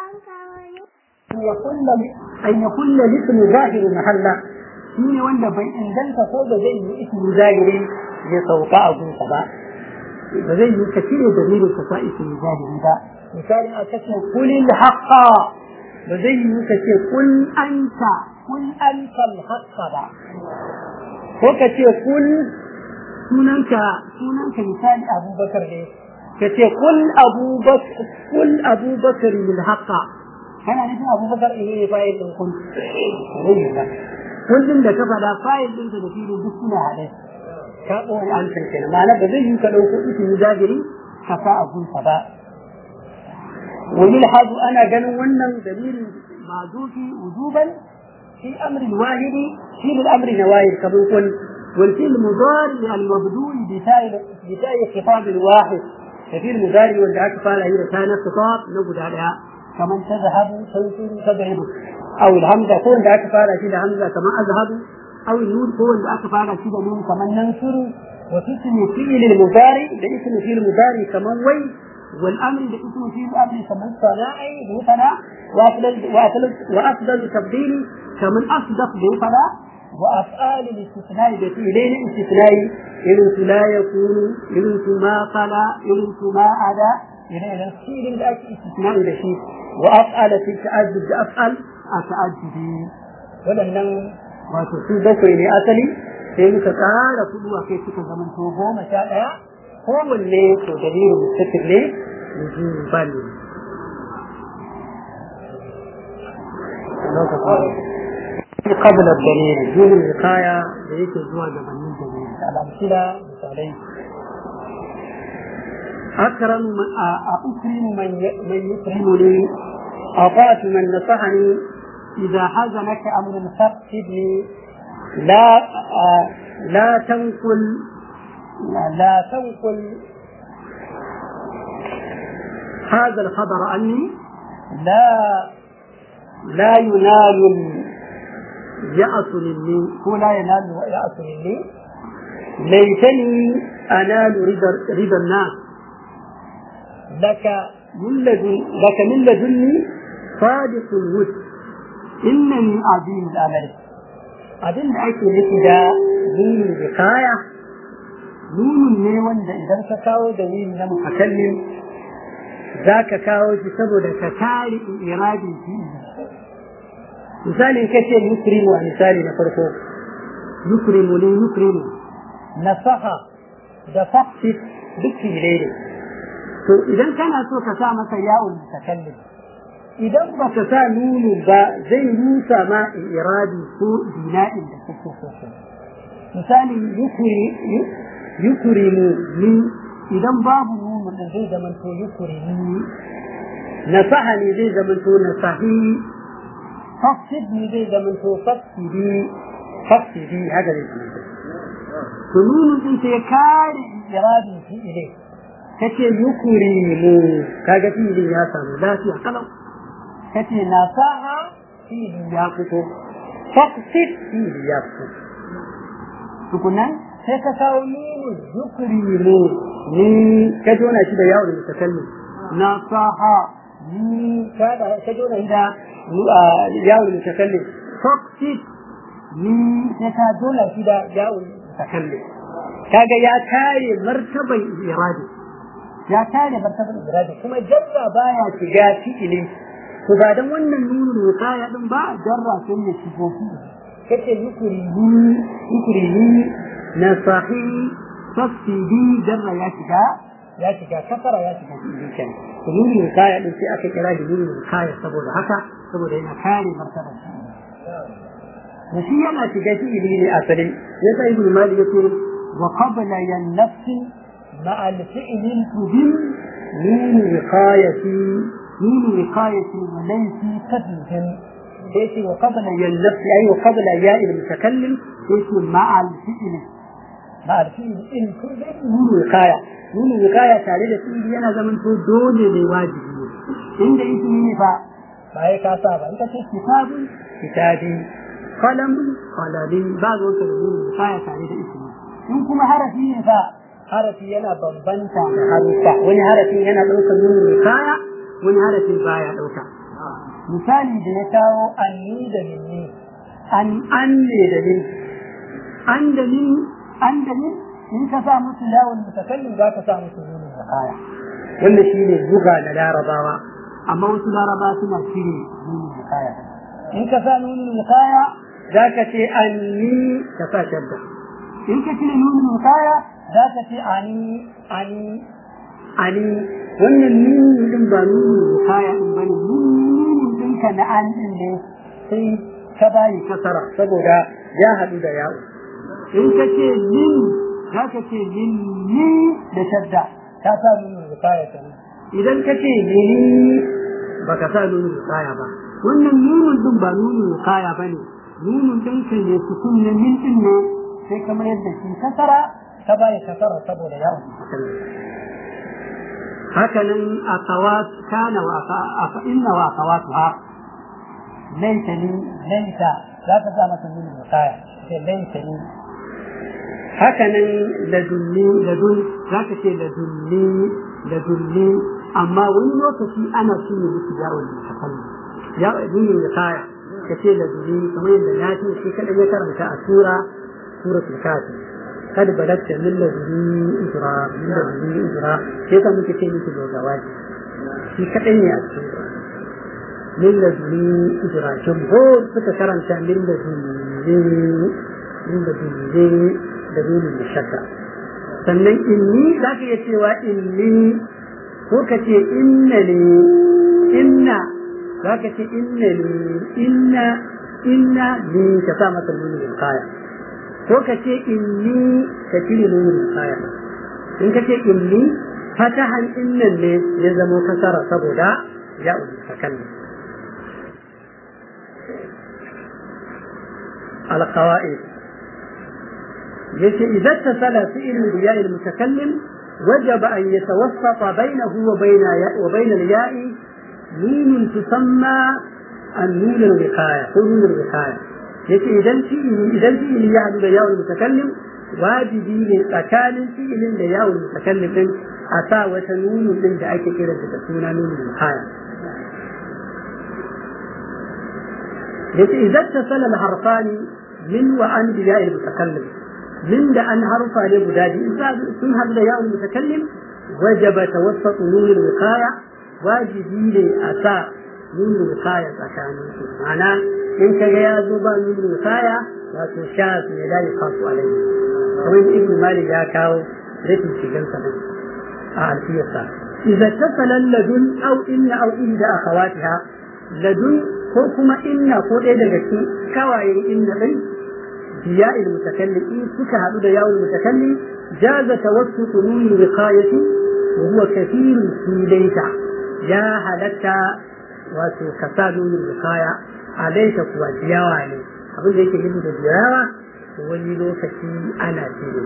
أن يكون الاسم ظاهر محلا shine wanda bai inganta ko da zai yi ismi zahiri ya sauka a gunsa ba ba zai yi ka cire dalilin ka sa ismi zahiri ba misali a kace kulil haqqa ba zai yi ka ce kul anta kul anta al haqqa ba ko ka ce kul sunanka sunanka misali abubakar ne ka ce kul abubakar kul abubakar al haqqa kana nufin abubakar ne fa'il din kun kullum da ka faɗa fayil ɗinka da filin duk suna haɗe ka ɓoye an san kenan ma'ana ba zai yi ka ɗauko ismi zahiri ka sa a gunsa ba ويلحظ أنا قالوا ونن دليل معذوف وجوبا في أمر واحد في الأمر نواهي كما يقول والفعل المضارع المبدوء بتاء بتاء خطاب واحد كثير المضارع والدعاء قال هي كان خطاب نقول عليها كمن تذهب تنصر تذهب أو الهمزة كون دعاء قال كده همزة كما أذهب أو النون كون دعاء قال كده نون كمن ننصر وتسمي فعل المضارع باسم فعل المضارع كمن وي والامر باسم فيه الامر كمن صناعي بفنا وافضل وافضل وافضل تبديل كمن اصدق بفنا وافعال الاستثناء بفعلين استثناء إن لا يكون إن ما فلا إن ما أدا إلى الفعل الأك استثناء بشيء وأفعل في التعدد أفعل أتعدد ولن wato su bakwai ne asali sai muka tsara kudu a kai suka zama to goma sha ɗaya kowanne to dalilin mustatir ne wujuban قبل الدليل دون الوقاية ليس زوا جبنين دليل الأمثلة مثالين أكرم من أكرم من من يكرمني أطعت من نصحني إذا حزنك أمر فاقصدني لا لا تنقل لا تنقل هذا الخبر عني لا لا ينال اليأس مني هو لا ينال اليأس مني ليتني أنال رضا رضا الناس لك من لدن لك من لدني صادق الود إنني عظيم الأمل abin da ake nufi da nunin bikaya nunin ne wanda idan ka kawo dalili na mutakallim za ka kawo shi saboda ka kare iradin shi misali ka ce yukrimu a misali na farko yukrimu ne yukrimu nasaha da faksit duk filai ne to idan kana so ka sa masa yawon mutakallim idan ba ka sa nunu ba zai rusa ma iradi ko dina'in da kake so misali yukurimu ni idan babu nunu da zai zama to yukurimu nasaha ne zai zama to nasahi fasid ne zai zama to fasidi fasidi haka ne to nunu din sai kare iradi fi ile kace yukurimu kaga filin ya samu lafiya kalau kace na sa'a fili ya fito faqsit fili ya fito tukunan sai ka kawo nunu zukri ne ni ka jona shi da yawon mutakallim na sa'a ni ka ka jona shi da yawon mutakallim faqsit ni sai ka jona shi da yawon mutakallim kaga ya kare martaban iradi ya kare martaban iradi kuma jarra baya shiga fi'ili to ba dan wannan nunu kaya din ba jarra sai ya shigo fi kace yukuri ni yukuri ni na sahi fasidi jarra ya shiga ya shiga kasara ya shiga fi kan to nunu kaya din sai aka kira shi nunu kaya saboda haka saboda yana kare martabar shi da shi yana shiga fi ne asali ya sai ibn malik yace wa qabla yan nafsi ma al-fi'l tudim nunu wiqayati نون وقاية وليس تدلهم ليس وقبل يلف أي وقبل ياء المتكلم ليس مع الفعل مع الفعل إن كل نون وقاية نون وقاية تعليل الفعل أنا زمن دون لواجب عند اسمه فا فهي كاسابة أنت كتاب كتابي قلم قلمي بعض وقت نون وقاية تعليل اسمه إن كما حرفي فا حرفي yana bambanta da harufa wani harafi yana ɗaukar nuna kaya wani harafin baya ɗauka misali da ya kawo anni da minni an an ne da min an da min an da min in ka sa musu lawon mutakallim za ka sa musu nunin zakaya wanda shi ne buga da larabawa amma wasu larabawa suna cire nunin zakaya in ka sa nunin zakaya za ka ce anni ka sa shadda in ka cire nunin zakaya za ka ce ani ani ani wannan nunin din ba nunin zakaya din bane nunin ɗinka na an din ne sai ka bayi kasara saboda ya haɗu da yawo in ka ce min za ka ce min ni da shadda ka sa nunin zakaya kenan idan ka ce mini ba ka sa nunin zakaya ba wannan nunin din ba nunin zakaya ba ne nunin ɗinka ne sukun ne min ɗin ne sai kamar yadda shi kasara ka bayi kasara saboda yawo hakanan akawat kana wa aka inna wa akawatuha laita ni laita za ka sa masa nuna musaya sai laita ni hakanan ladunni ladun za ka ce ladunni ladunni amma wani lokaci ana shine musu yawon mutakalli ya nuna musaya ka ce ladunni kamar yadda na ce shi kaɗan ya karanta a sura suratul kafir kad balatta min ladunni ijra min ladunni ijra sai ka muke ce miki dogawaji shi kaɗan ne a cikin min laduni ijra jumhur suka karanta min laduni min laduni da dole da shakka sannan inni za ka iya cewa inni ko ka ce inna ne inna za ka ce inna ne inna inna ne ka sa masa nuni kaya ko ka ce inni ka cire nuni kaya in ka ce inni fatahan innan ne ya zamo kasara saboda ya ulfakan القواعد يجي إذا اتصل فعل الياء المتكلم وجب أن يتوسط بينه وبين وبين الياء نون تسمى النون الوقاية نون الوقاية يجي إذا في إذا في يعد الياء المتكلم واجبي لتكال فعل الياء المتكلم أتى وتنون من دعك كده تكون نون الوقاية إذا اتصل الحرفان من وعن بياء المتكلم من ده أن حرف لبدادي إذا سنها بياء المتكلم وجب توسط نون الوقاية واجبي لأساء نون الوقاية تكاني معناه إن كان يزوبا نون الوقاية لا تشاف لا يخاف عليه ومن ابن مالك يا كاو رتم شجن سنة أعرفية إذا اتصل لدن أو إن أو إحدى أخواتها لدن ko kuma inna ko ɗaya daga cikin kawayen inna ɗin biya il mutakallim in suka haɗu da yawon mutakallim jaza tawassutu nuni wiqayati wa huwa kathirun fi laysa ya halatta wato kasa nuni wiqaya a laysa kuwa jiyawa ne abin da yake nufi da jiyawa wani lokaci ana cire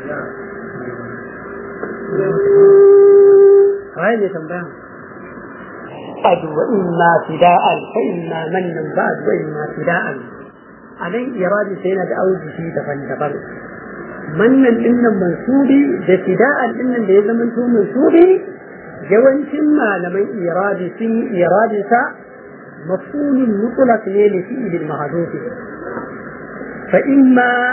Waye ne tambaya? بعد وإما فداء فإما من بعد وإما فداء علي إرادة سينا أوجه في دفن دفن من إن منصوبي ده فداء إن اللي زمن تو منصوبي جوان كما لمن إرادة سي إرادة مفعول مطلق لفعل المحذوف فإما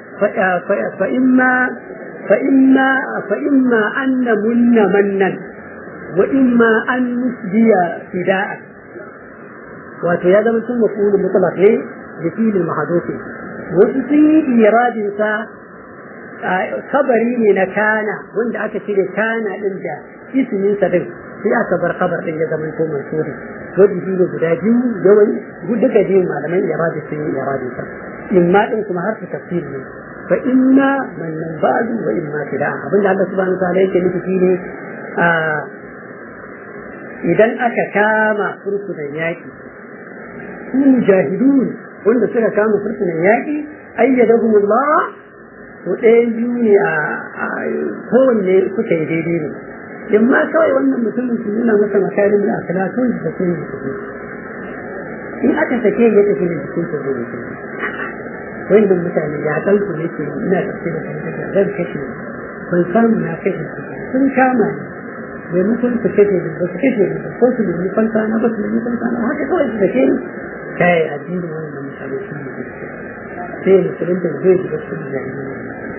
فإما فإما فإما أن من منا وإما أن نسدي فداء wato ya zama sun mafulu mutlaq ne da filin mahadofi wasu sun yi iradin sa kabari ne na kana wanda aka cire kana din da ismin sa din sai aka bar kabar din ya zama to mansuri wanda shi ne guda biyu yawan duka biyu malaman iradi sun yi iradin sa imma din kuma har su tafsir ne fa inna man ba'du wa imma fida abinda Allah subhanahu wa ta'ala yake nufi shine idan aka kama fursunan yaƙi su mujahidun wanda suka kama fursunan yaƙi ayyadahumullah to ɗayan biyu ne a kowanne suka yi daidai ne in ma kawai wannan mutumin su nuna masa makarin da akala kawai da sun yi su in aka sake ya tafi da jikin su zai mutum wannan mutane ya ɗauku ne ke ina tafi da kan zan kashe ban samu na kashe sun kama ni maimakon su kashe da ba su kashe da ko su nemi fansa na ba su nemi fansa na haka kawai su kashe ni kai addinin wannan mutane sun yi gaske sai musulun da zai shiga cikin jahiliya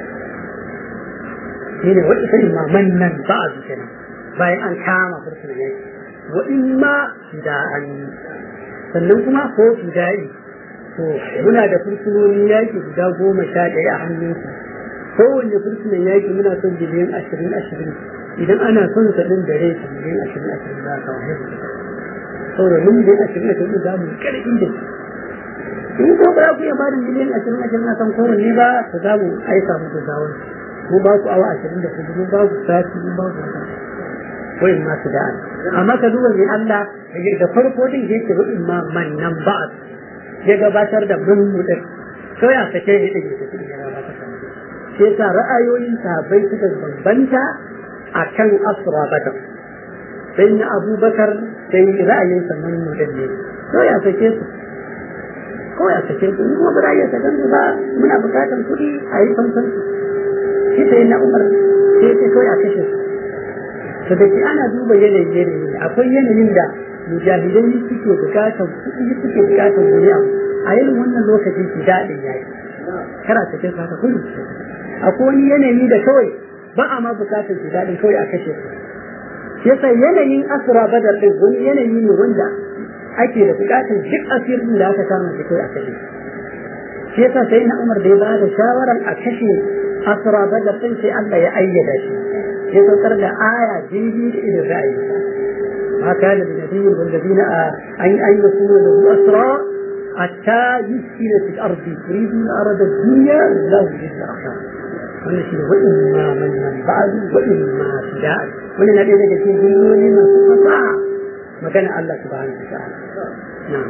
shi ne wani irin maman nan ba a zuke nan bayan an kama fursunan yaki wa in ma fida'an sannan kuma ko fida'i to muna da fursunonin yaki guda goma sha ɗaya a hannunsu kowanne fursunan yaki muna son biliyan ashirin ashirin idan ana son sa ɗin da rai su miliyan ashirin ashirin za a kawo haihu saboda mun miliyan ashirin ashirin za mu ƙarfi da su in ko ba ku iya ba da miliyan ashirin ashirin a kan kowanne ba ta za mu aika muku zawon mun ba ku awa ashirin da hudu mun ba ku sati mun ba ku wata wayin ma su da'a amma ka duba mai Allah da farko din yake wayin ma mannan ba'ad ya gabatar da mun mutum kawai a sake ya ɗage ta cikin ya gabatar da mutum sai sa ra'ayoyin sahabbai suka bambanta a kan asra bakar sai na abubakar sai ra'ayinsa mun mutum ne kawai a sake su kawai a sake su kuma ba ra'ayin sa gansu ba muna bukatar kuɗi a yi fansan su shi sai na umar sai sai kawai a kashe su to da ke ana duba yanayin yanayi akwai yanayin da mujahidai suke bukatar kuɗi suke bukatar wani abu a yin wannan lokacin ki daɗin yayi kara ta kai saka kuɗi akwai wani yanayi da kawai ba a ma bukatar ki daɗin kawai a kashe su yasa yanayin asra badar din wani yanayi ne wanda ake da bukatar duk asirin da aka kama shi kawai a kashe shi yasa sai na umar da ya ba da shawarar a kashe asra badar din sai Allah ya ayyada shi ya saukar da aya daidai da irin ra'ayinsa ما كان لنبي والذين أن أن يكون له أسرى حتى يسكن في الأرض يريدون أرض الدنيا الله يريد الآخرة والتي وإما من من بعد وإما فداء ولنا لنا كثير من من استطاع مكان الله سبحانه وتعالى نعم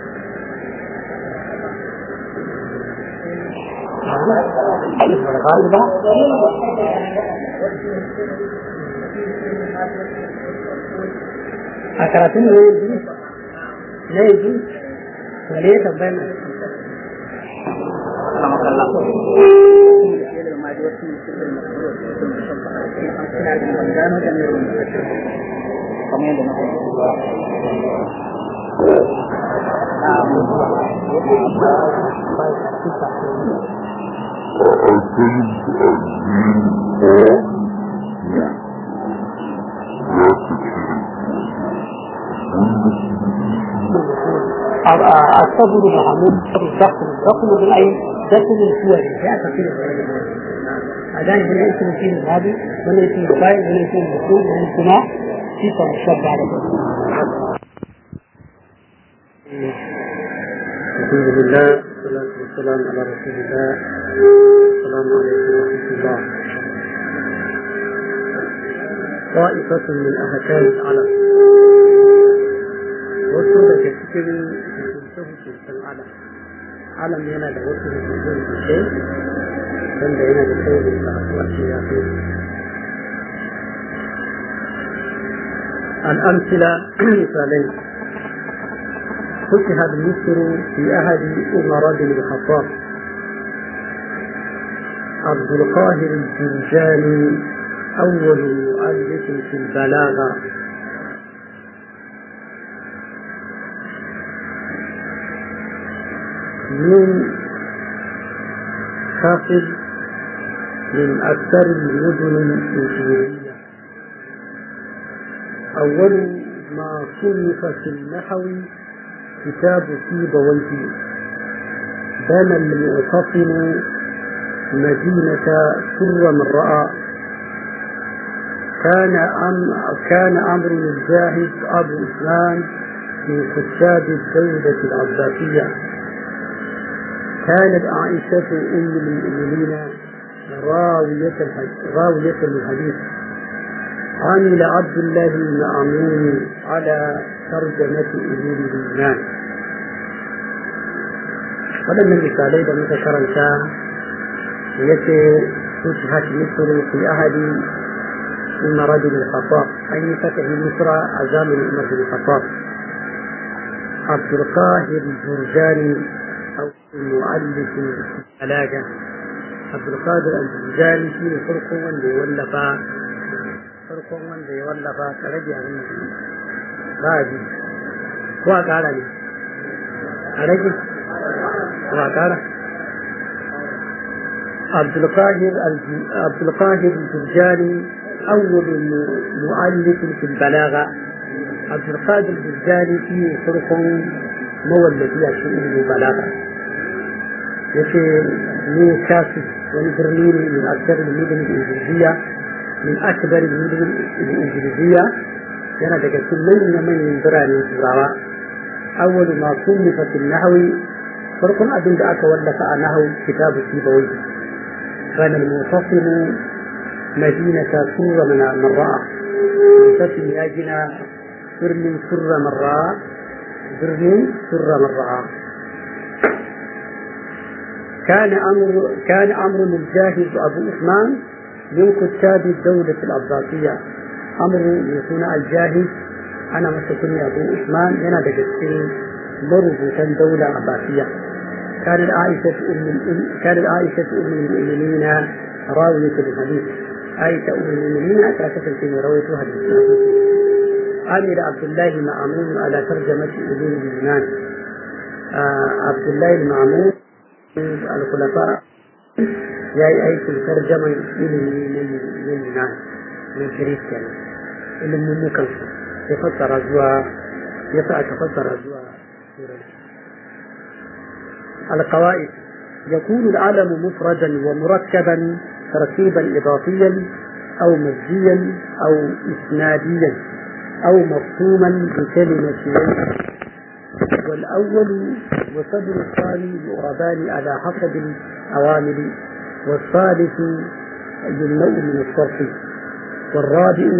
a karatun ne yanzu na yanzu wale ya tambayar na الصبر محمود الدخل الدخل بالعين دخل الصور جاء تفصيل أدان هنا اسم الفيل الماضي هنا اسم الفاعل هنا اسم المفعول هنا السماع صفة مشبعة على الحمد لله والصلاة والسلام على رسول الله السلام عليكم ورحمة الله طائفة من أهكام العلم wasu daga cikin hukunce-hukuncen alam alam yana da wasu hukunce-hukunce wanda yana da saurin da asuwa ce ya fi الأمثلة مثالين فتحت مصر في أحد أمر بن الخطاب عبد القاهر الجرجاني أول مؤلف في البلاغة من خافض من أكثر المدن الإنجليزية أول ما صنف في النحو كتاب سيبويه بنى المعتصم مدينة سر من رأى كان أم كان أمر الجاهد أبو إسلام من كتاب الدولة العباسية كانت عائشة أم المؤمنين راوية راوية الحديث عمل عبد الله بن عمون على ترجمة أمور الإيمان waɗannan misalai da muka karanta ya ce فتحت مصر في أحد عمر بن الخطاب أي فتح مصر أزام عمر بن الخطاب عبد القاهر الجرجاني أو المؤلف البلاغة عبد القادر الجرجاني في فرق واللي ولف farkon wanda ya wallafa ka rage abin da ba a ji ko a ƙara ne a rage ko a ƙara عبد القاهر الجرجاني أول مؤلف في البلاغة عبد القادر الجرجاني في فرق مولد في البلاغة يشي من كاسب ونبرلين من أكثر المدن الإنجليزية من أكبر المدن الإنجليزية yana daga cikin manyan manyan biranen turawa awwalu ma kullifa fil nahwi farkon abin da aka wallafa a nahwu kitabu sibawai kana al-mufassir madinata surra min marra mufassir ya gina birnin surra marra birnin surra marra كان أمر كان أمر الجاهز أبو عثمان من كتاب الدولة العباسية أمر يكون الجاهز أنا مسكني أبو عثمان هنا دقيقتين مربوطا دولة عباسية كانت عائشة أم كانت عائشة أم المؤمنين راوية الحديث عائشة أم المؤمنين أتركت في روية حديث أمير عبد الله المعمون على ترجمة ابن اليونان آه عبد الله المعمون الخلفاء جاي أي ترجمة ابن اليونان من كريستيان ilimin mukansu ya fassara zuwa ya sa aka fassara zuwa القواعد يكون العلم مفردا ومركبا ترتيبا إضافيا أو مزجيا أو إسناديا أو مفهوما بكلمة والأول وصدر الثاني يؤربان على حسب العوامل والثالث يمنع من الصرف والرابع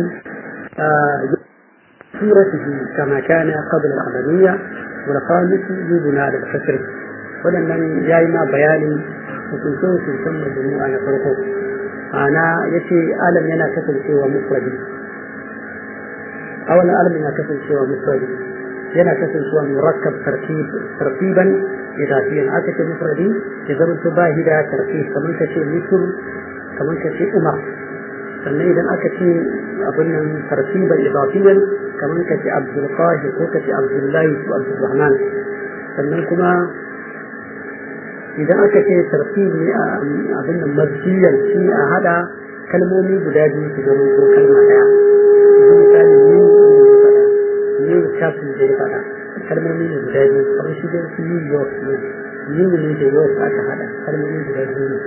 صورته كما كان قبل العملية والخامس يبنى على الكسر ولمن جاينا بيان hukuncin hukuncin majmu'a na farko ana ya ce alam yana kasancewa mufradi awalan alam yana kasancewa mufradi yana kasancewa murakkab tartiban idafiyan aka ce mufradi ya zama to ba da tartib kamar ka ce misr kamar ka ce umar sannan idan aka ce abin nan tartiban idafiyan kamar ka ce abdul qahir ko ka ce abdullahi ko abdurrahman sannan kuma idan aka ce tartib ne a abin nan masjiyan shi a hada kalmomi guda biyu su zama ko kalma daya yanzu misali ni ne kafin da ya fada kalmomi ne guda biyu kamar shi da su New York ne New ne da York aka hada kalmomi guda biyu ne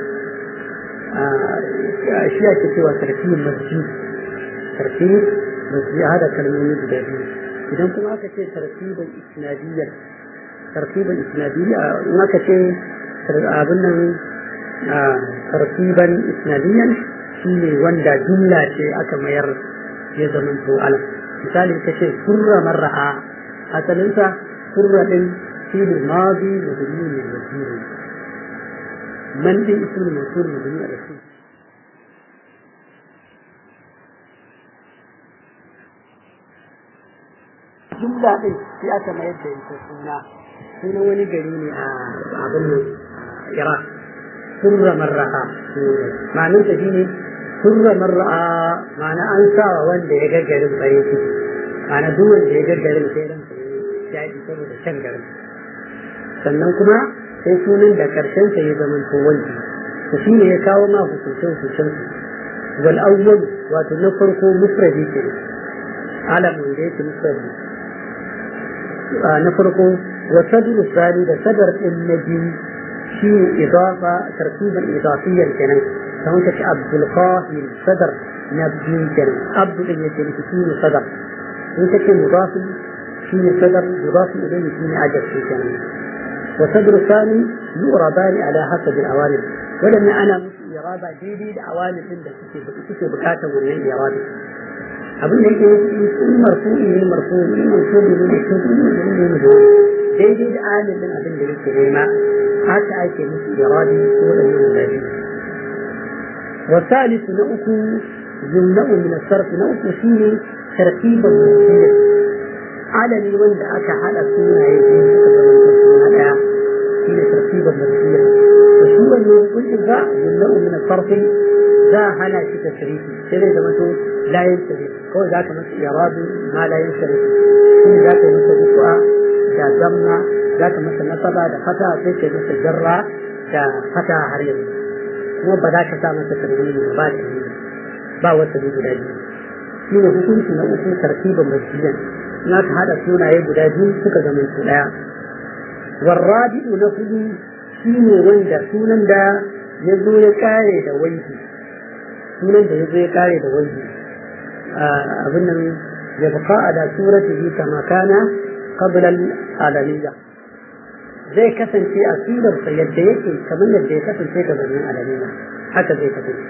shi ake cewa tartibin masjid tartib masjid hada kalmomi guda biyu idan kuma aka ce tartibin isnadiyyar tartibin isnadiyya in aka ce abin nan tartiban isnadiyan shi ne wanda jumla ce aka mayar ya zama to alam misali ta ce surra marra'a asalinsa surra din shi ne mazi da dumi ne da jiri man din ismul mansur da dumi da shi jumla din shi aka mayar da ita suna sunan wani gari ne a abin nan Iraq surra marra'a ma'anin ta shine surra marra'a ma'ana an sawa wanda ya gaggarin farin ciki ma'ana duk wanda ya gaggarin sai ran ya yi saboda shan garin sannan kuma sai sunan da karshen sa ya zama to wanda to shine ya kawo ma hukuncin hukuncin wal awwal wato na farko mufradi ke alamun da yake mufradi na farko وصدر الثاني ده صدر النبي في إضافة ترتيبا إضافيا كان فهمت عبد القاهر صدر نبي كان عبد الذي فيه صدر انت كان مضاف فيه صدر مضاف إليه فيه عجب في كان وصدر الثاني يؤربان على حسب الأوامر ولما أنا إرادة جديد أوامر عندك كتب بكاته من الإرادة abin da yake in marfu'i ne marfu'i in marfu'i ne marfu'i ne ne daidai da adadin abin da yake nema haka ake musu iradi ko da yin zabi والثالث نأكو يمنع من الصرف نأكو فيه ترتيبا مرسيا على الوند أكا على سنة يجين سنة فيه ترتيبا مرسيا وشو أنه كل ذا يمنع من الصرف za a hana shi tasrifi sai zai zama to layin tasrifi kawai za ka masa irabi ma layin tasrifi shi za ka yi masa rufu'a da zamma za ka masa nasaba da fata sai ka yi masa jarra da fata har yanzu kuma ba za ka sa masa tarbiyyar ba da ba wata ne guda biyu shi ne hukunci na uku tartibin masjidan na ka haɗa sunaye guda biyu suka zama su ɗaya warrabi'u na hudu shi ne wanda sunan da ya zo ya kare da wanki sunan da ya zo ya kare da wanki abin nan ya buka a da surati kama kana qabla al-alamiyya zai kasance a sunarsa yadda yake kamar yadda ya kasance gabanin alamiyya haka zai kasance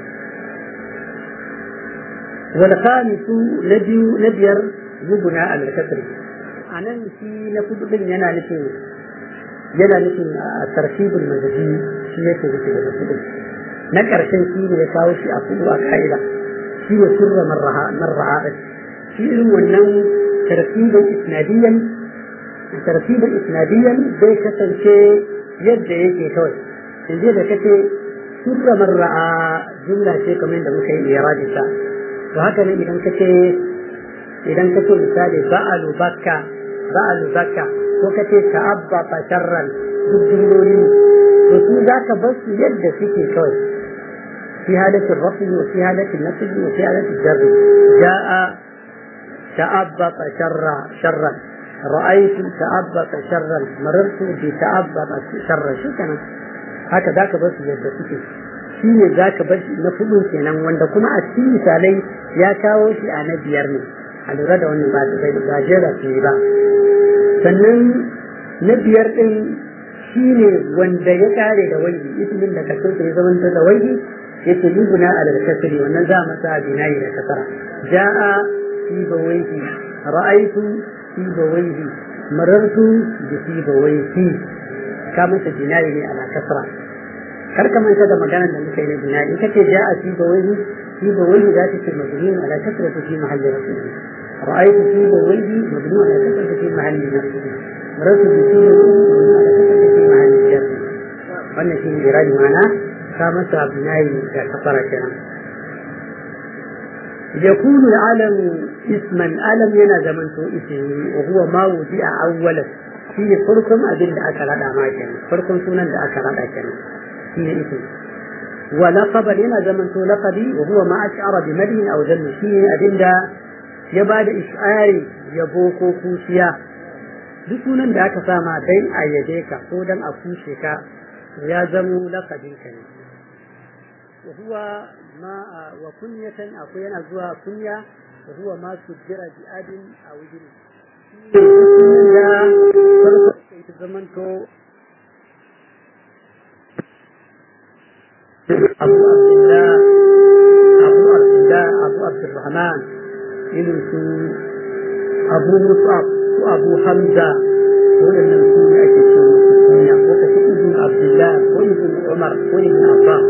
والخامس نبي نبير يبنى على الكسر أنا في نفض ينا نفي ينا نفي الترتيب المزجي شيء يكون في نفض نكر شيء شيء يساوي شيء أقول أكايدا شيء سر مرها مرها شيء ونن ترتيبا إسناديا ترتيبا إسناديا زي كسر شيء يد يجي كوي إن جد كتي سر مرها جملة شيء كمان ده ممكن يراد to haka ne idan kace idan kace misali ba'alu bakka ba'alu bakka ko kace ta'abba fasharran duk jumloli to su zaka bar su yadda suke kawai في حالة الرفع وفي حالة النسب وفي حالة الجر جاء تأبط شرا شرا رأيت تأبط شرا مررت بتأبط شرا شو كان هكذا بس يدى سكي shi ne za ka bar shi na fudu kenan wanda kuma a cikin misalai ya kawo shi a na biyar ne a lura da wannan ba bai ba jera ce ba sannan na biyar din shi ne wanda ya kare da wani ismin da kaso ya zama da wani yake yubuna alal kasri wannan za masa binayi da kasara jaa fi bawaihi ra'aytu fi bawaihi marartu bi fi bawaihi ka masa binayi ne ala kasra kar ka manta da maganar da muka yi na binayi in kace jaa fi bawaihi fi bawaihi za ta ce mabniun ala kasrati fi mahalli rasul ra'aytu fi bawaihi mabniun ala kasrati fi mahalli rasul marartu bi fi bawaihi ala kasrati fi mahalli jar wannan shi ne iradi ma'ana ka masa binayi da kafara kenan يكون العلم اسما علم ينا زمن تو اسمي وهو ما وضع اولا في فرقم ابين da aka rada ma kenan farkon sunan da aka rada kenan shine ismi wa laqab yana zaman to laqabi wa huwa ma ash'ara bi madhin aw dhanni shine abin da ya bada ish'ari yabo ko kuciya duk sunan da aka sama dai a yabe ka ko dan a kushe ka ya zamo laqabin ka ne وهو ما وكنية أقوينا زوا كنية وهو ما سجر بأب أو ابن أبو عبد الله أبو عبد الله أبو عبد الرحمن إلوس أبو مصعب وأبو حمزة وإن الكون أكثر كنية وكثير ابن عبد الله وابن عمر وابن عباس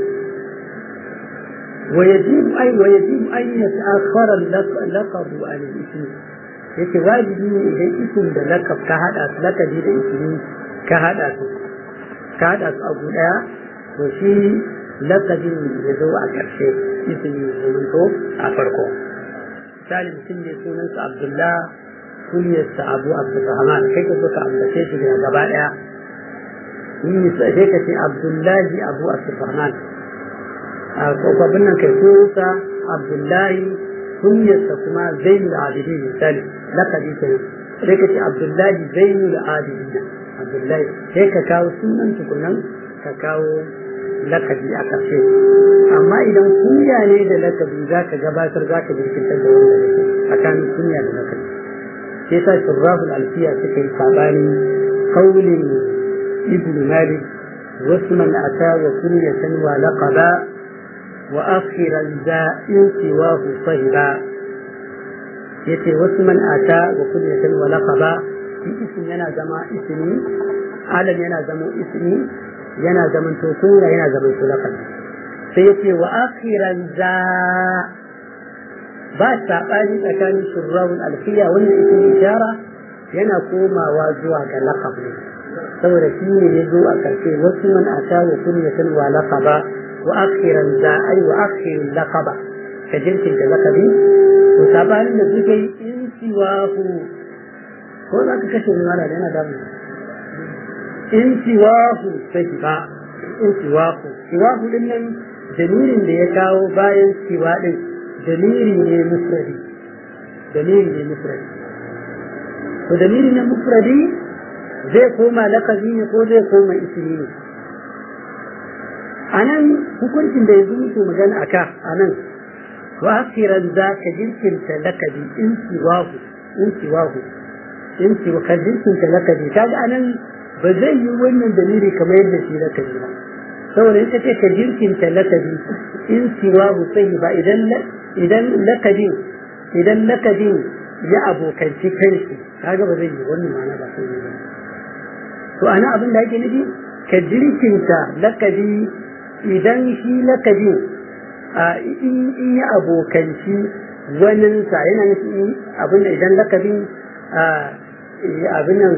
ويجب أي ويجب أن يتأخر اللقب عن الاسم yake wajibi ne idan isim da lakab ka hada su lakabi da ismi ka hada su ka hada su abu daya to shi lakabin ya zo a ƙarshe ismi ya zo a farko misali mutum ne sunansa abdullah kunyarsa abu abdulrahman kai ka zo ka ambace shi daga gaba daya yi sai ka ce abdullahi abu abdulrahman kwakwabin nan kai sunansa abdullahi kunyarsa kuma zainul abidin misali lakabi ke sai ka ce abdullahi zainul abidin abdullahi sai ka kawo sunan tukunan ka kawo lakabi a ƙarshe amma idan kunya ne da lakabi za ka gabatar za ka jirkitar da wanda yake tsakanin kunya da lakabi sai sa shurraful alfiya suka yi sabani kaulin ibn malik wasu man ata wa kunyatan wa laqaba وآخرا ذا انسواه صهبا yace wasu man ata wa kunyatan wa laqaba shi ismi yana zama ismi alam yana zama ismi yana zaman to kunya yana zaman to laqabi sai yace wa akhiran za ba sabani tsakanin shurrahul alfiya wannan ismi ishara yana komawa zuwa ga laqab ne saboda shi ne ya zo a karshe wasu man ata wa kunyatan wa laqaba wa akhiran za ai wa akhirin laqaba ka jinkin da laqabi to sabanin da suke yi in siwahu ko za ka kashe ni mala da yana damu in siwahu sai ba in siwahu siwahu din nan jamirin da ya kawo bayan siwa din jamiri ne mufradi jamiri ne mufradi to jamiri ne mufradi zai koma lakabi ne ko zai koma ismi ne anan hukuncin da yanzu muke magana aka anan wa akhiran za ka jirkinta lakabi in siwahu in siwahu in siwa ka jirkinta lakabi kaga anan ba zai yi wannan dalili kamar yadda shi lakabi ba saboda in kace ka jirkinta lakabi in siwahu sai ba idan idan lakabin idan lakabin ya abokanci kanshi kaga ba zai yi wannan ma'ana ba sai ba to ana abin da ake nufi ka jirkinta lakabi idan shi lakabin in ya abokanci waninsa yana nufi abin da idan lakabin abin nan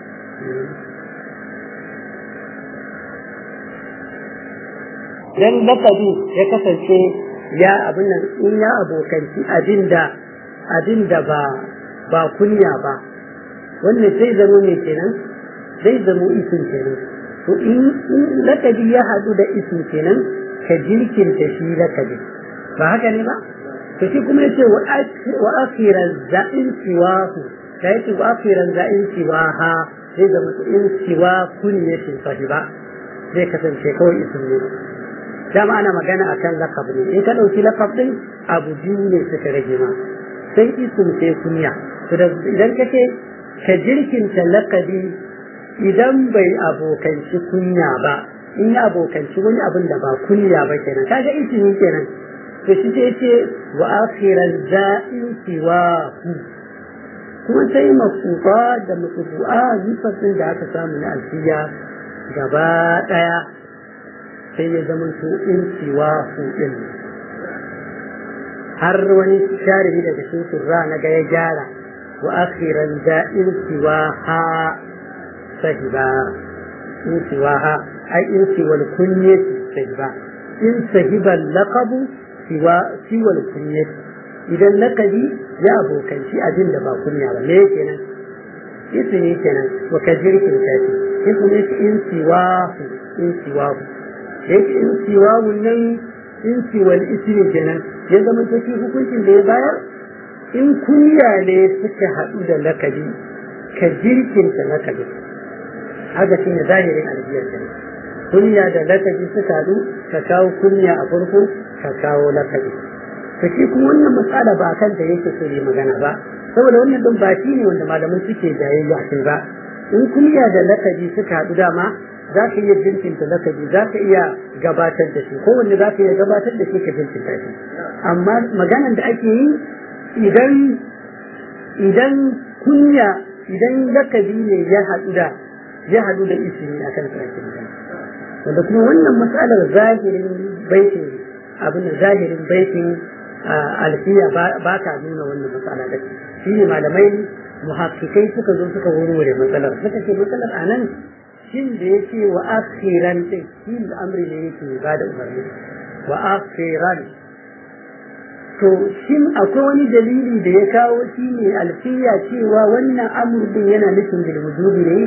idan lakabi ya kasance ya abin nan in ya abokanci abin da abin da ba ba kunya ba wannan sai zamo ne kenan zai zamo isin kenan to in lakabi ya haɗu da isin kenan ka jirkinta shi lakabi ba haka ne ba to shi kuma yace wa akhiran za'in siwahu da yake wa akhiran za'in siwaha zai zama in siwa kunyatin sahiba zai kasance kawai isin ne dama ana magana akan lakab ne in ka ɗauki lakab ɗin abu biyu ne suka rage ma sai isim sai kunya idan ka ce ka jirkinta lakabi idan bai abokanci kunya ba in ya abokanci wani abin da ba kunya ba kenan kaga isimi kenan to shi ce ce wa akhiran za'in siwa kuma sai mafufa da mafufu'a nifasin da aka samu na alfiya gaba ɗaya sai ya zama su in siwa din har wani sharihi daga cikin surra na ga ya gyara wa akhiran da in siwa ha sahiba in siwa ha ai in siwal kunyati sahiba in sahiba laqabu siwa siwal kunyati idan laqabi ya abokanci abin da ba kunya ba me kenan ismi kenan wa kajirkin kafi ismi in siwa in siwa yake in siwa wannan in siwal ismi kenan ya zama take hukuncin da ya bayar in kunya ne suka haɗu da lakabi ka jirkinta lakabi haka shine zahirin albiya kenan kunya da lakabi suka haɗu ka kawo kunya a farko ka kawo lakabi to shi kuma wannan matsala ba kan da yake so yi magana ba saboda wannan din ba shi ne wanda malamai suke jayayya kai ba in kunya da lakabi suka haɗu dama za ka iya jinkinta lakabi za ka iya gabatar da shi kowanne za ka iya gabatar da shi ka jinkinta shi amma maganan da ake yi idan idan kunya idan lakabi ne ya haɗu da ya haɗu da isini a kan sarki magana wanda kuma wannan matsalar zahirin baitin abin da zahirin baitin alfiya ba ta nuna wannan matsala da shi ne malamai muhakkikai suka zo suka wurwure matsalar suka ce matsalar a nan shin da ya ce wa akhiran din shi amri ne yake ba da umarni wa akhiran to shin akwai wani dalili da ya kawo shi ne alfiya cewa wannan amur din yana nufin bil wujubi ne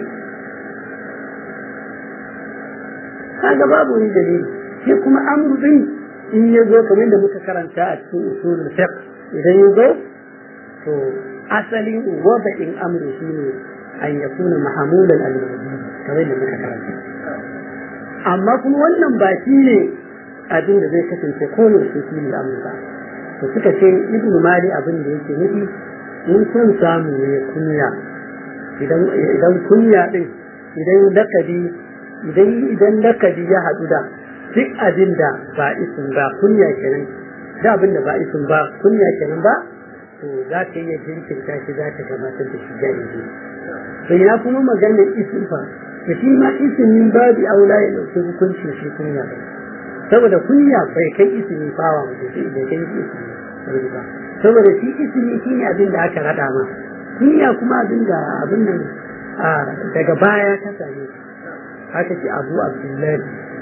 kaga babu wani dalili shi kuma amur din in ya zo kamar da muka karanta a cikin usulul fiqh idan ya zo to asalin wada'in amri shine an yakuna mahamulan al-wujubi kamar da muka karanta amma kuma wannan ba shi ne abin da zai kasance koyaushe shi ne amur ba to suka ce ibn mali abin da yake nufi in son samu ne kunya idan idan kunya din idan lakabi idan idan lakabi ya haɗu da duk abin da ba isin ba kunya kenan da abin da ba isin ba kunya kenan ba to za ka iya jinkirta shi za ka gabatar da shi jahili to ina kuma maganar isin fa to shi ma isinin babu aula ya ɗauki hukuncin shi kunya ba saboda kunya bai kai isini fawa mutum bai kai isini ba saboda shi isini shi ne abin da aka rada ma kunya kuma abin da abin nan daga baya ka same haka ce abu abdullahi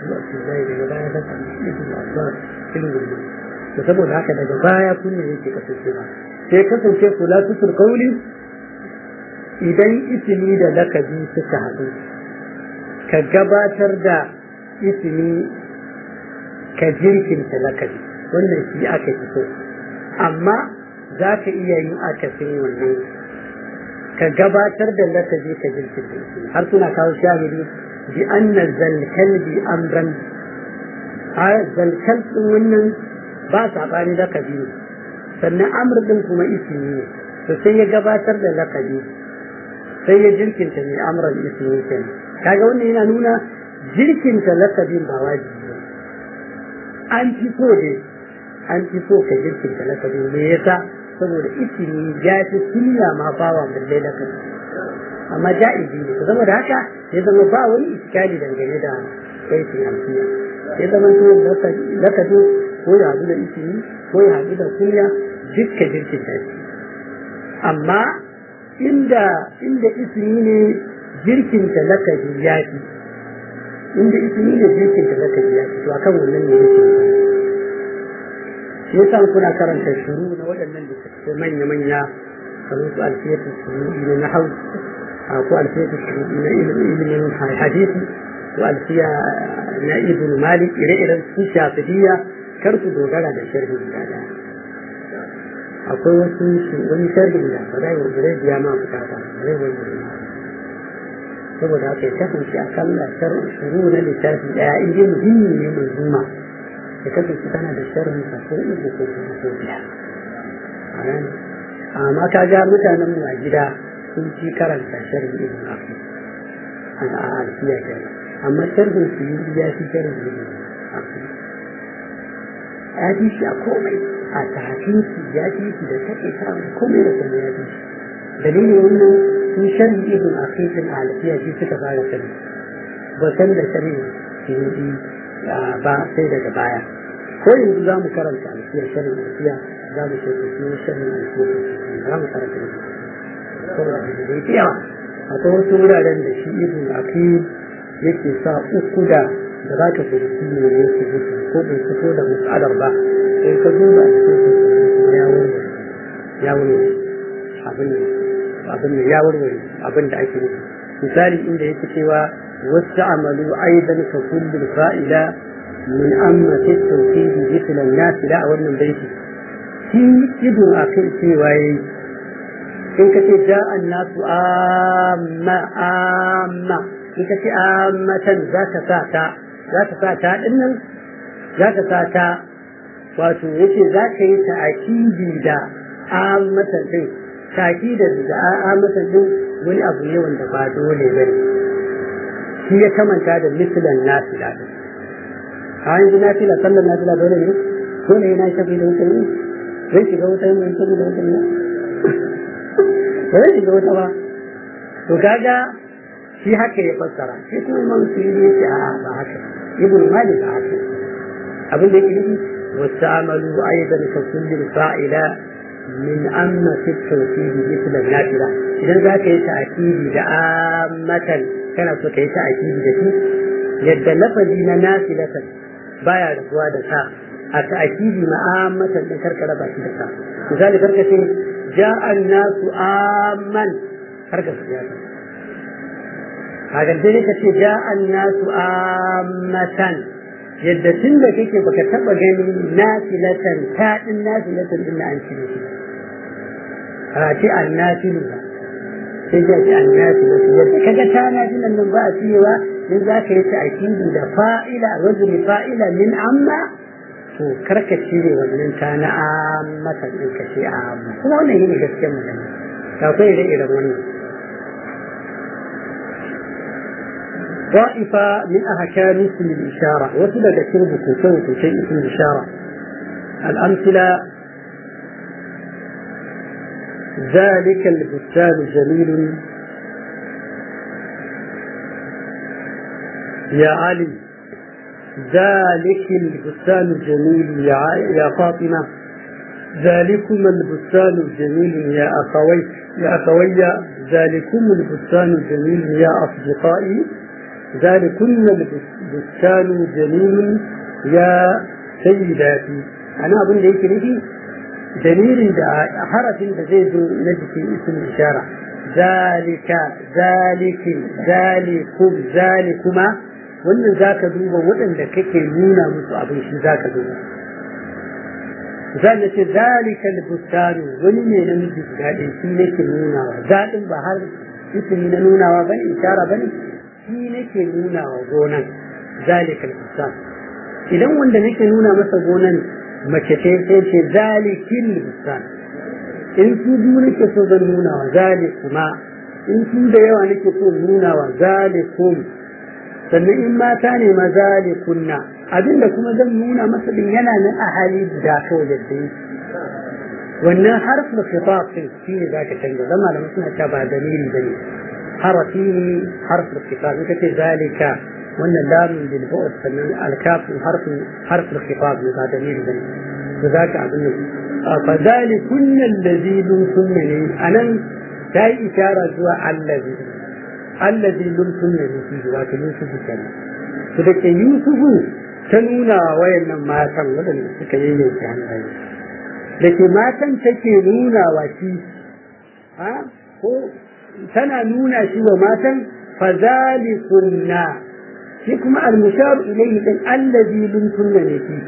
abu abdullahi daga baya ka samu ibn abbas ibn gulma to saboda haka daga baya kunya yake kasancewa sai kasance kula tutur kauli idan isimi da lakabi suka haɗu ka gabatar da isimi ka jirkinta lakabi wannan shi aka fi so amma za ka iya yin akasin wannan ka gabatar da lakabi ka jirkinta isimi har suna kawo shahidi bi anna zalkalbi amran a zalkal din wannan ba saɓani lakabi ne sannan amr din kuma isimi ne to sai ya gabatar da lakabi sai ya jirkinta mai amran isimi kenan kaga wannan yana nuna jirkinta lakabin ba wajibi ba an fi so ne an fi so ka jirkinta lakabin me yasa saboda isimi ya fi sunna ma bawa balle lakabi amma ja'izi ne saboda haka ya zama ba wani iskali dangane da aikin alfiya ya zama to lakabin ko ya haɗu da isimi ko ya haɗu da kunya dukka jirkinta shi amma inda inda ismi ne jirkinta lakabi ya fi inda ismi ne jirkinta lakabi ya fi to akan wannan ne yake shi yasa kuna karanta shuru na waɗannan da suke manya-manya kamar su alfiyatu shuru na hau ko alfiyatu shuru na ilimin hadisi ko alfiya na ibn malik ire-iren su shafidiyya kar ku dogara da sharhi guda daya akwai wasu wani sharhin da ba zai wa zai biya ma bukata ba zai wani ma saboda haka ya kasance a kalla shuru na littafi daya in dai muhimmi ne mai zuma ya kasance tana da sharhin sa ko uku ko kuma ko biya amma ka ga mutanen mu a gida sun ci karanta sharhin ibn afi a alfiya kenan amma sharhin su yi ya fi sharhin ibn afi ya fi shi a komai a tafin su ya fi shi da take samun komai da kuma ya fi shi dalilin wannan sun sharhi ibn aqiqin a alfiya shi suka fara sani ba san da sharhi shi ba sai daga baya ko yanzu za mu karanta alfiya sharhi alfiya za mu ce ku shi sharhi alfiya za mu karanta ne saboda da zai yawa akwai wasu wuraren da shi ibn aqil yake sa uku da da za ka fahimci ne ne su gudu ko bai fito da musadar ba sai ka duba a cikin ya warware ya warware abin abin da ya warware abin da ake nufi misali inda yake cewa wasu amalu aidan ka kullum fa'ila min amma fi tawhidi mithla an-nas la a wannan baiti shi ibn akil cewa yayi in ka ce ja an-nasu amma amma in ka ce ammatan za ka sa ta za ka sa ta ɗin nan za ka sa ta wato yace za ka yi ta akidi da ammatan ɗin takidar da ammatan ɗin wani abu ne wanda ba dole ba ne shi ya kamanta da mislan nafila ɗin a yanzu nafila sallar nafila dole ne dole yana shafi da wuta ne zai shiga wuta ne shafi da wuta ne ba zai shiga wuta ba to kaga shi haka ya fassara shi kuma imam suyuti ya ce a ba haka ibn malik ba haka abin da yake nufi واستعملوا أيضا ككل فاعلة من أما في التوكيد مثل النافلة إذا ذاك يتأكيد عامة كان سوك يتأكيد ذاتي يد لفظي نافلة بايا رفوا دسا التأكيد مآمة لكرك ربا دسا لذلك كرك جاء الناس آمن كرك سياسة هذا الدليل جاء الناس آمة yadda tun da kake baka taba ganin nafilatan ta din nafilatan din an cire shi a ce an nafilu ba sai ya ce an nafilu yadda kaga ta nafilan nan ba a cewa in za ka yi ta akidi da fa'ila wajen fa'ila min amma to karka cire wannan ta na ammatan din ka ce amma kuma wannan yine gaskiyar magana akwai ire-iren wannan طائفة من أحكام اسم الإشارة وسبب شرب كوكو شيء اسم الإشارة الأمثلة ذلك البستان جميل يا علي ذلك البستان الجميل يا, يا فاطمة ذلكم البستان الجميل يا أخوي يا أخوي ذلكم البستان الجميل يا أصدقائي zalikunna bustanu jamilun ya sayyidati ana abin da yake nufi dalilin da harafin da zai zo na jikin isin ishara zalika zalikin zalikum zalikuma wannan zaka duba waɗanda kake nuna musu abin shi zaka duba zan ce zalika albustanu wani ne na miji guda ɗaya shi nake nunawa zaɗin ba har ismi na nunawa bane ishara bane shi nake nunawa gonan zalika albustan idan wanda nake nuna masa gonan mace ce sai ce zalikin bustan in su biyu nake so zan nuna wa zalikuma in su da yawa nake so nuna wa zalikum sannan in mata ne ma zalikunna abinda kuma zan nuna masa din yana nan a hali guda kawai yadda yake wannan harfin khitab din shi ne zaka canza dan malamin suna cewa ba dalili bane harafi ne harfin khitab ita ce zalika wannan lamun bil bu'd sannan al-kaf harfin harfin khitab ne ba dalili bane to zaka abin nan fa zalikun allazi lumtunna ne anan ta yi ishara zuwa allazi allazi lumtunna ne shi wato yusufu kenan to da ke yusufu ta nuna wa wayannan matan waɗanda suka yayyanke hannaye da ke matan take nuna wa shi ha ko tana nuna shi wa matan fazalikunna shi kuma almusharu ilayhi din allazi lumtunna ne shi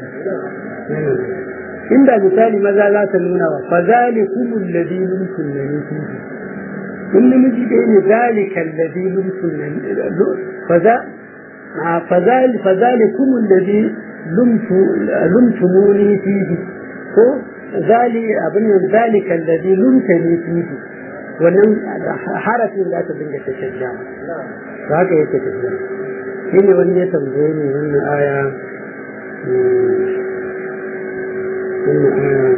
inda misali maza za ta nuna wa fazalikum allazi lumtunna ne shi in namiji ɗaya ne zalika allazi lumtunna faza فذلك فذلكم الذي لمت لمتموني فيه ko ذلك abin ذلك الذي لمتني فيه wannan harafin da aka dinga ta shajja ba haka yake tafiya shi ne wani ya tambaye ni wannan aya wannan aya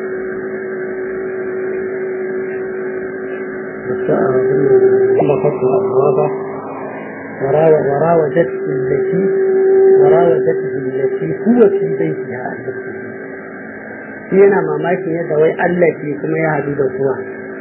da sa'a wannan وراودته التي وراودته التي هو في بيتها عن نفسه yana mamakin yadda wai Allah ke kuma ya haɗu da kuwa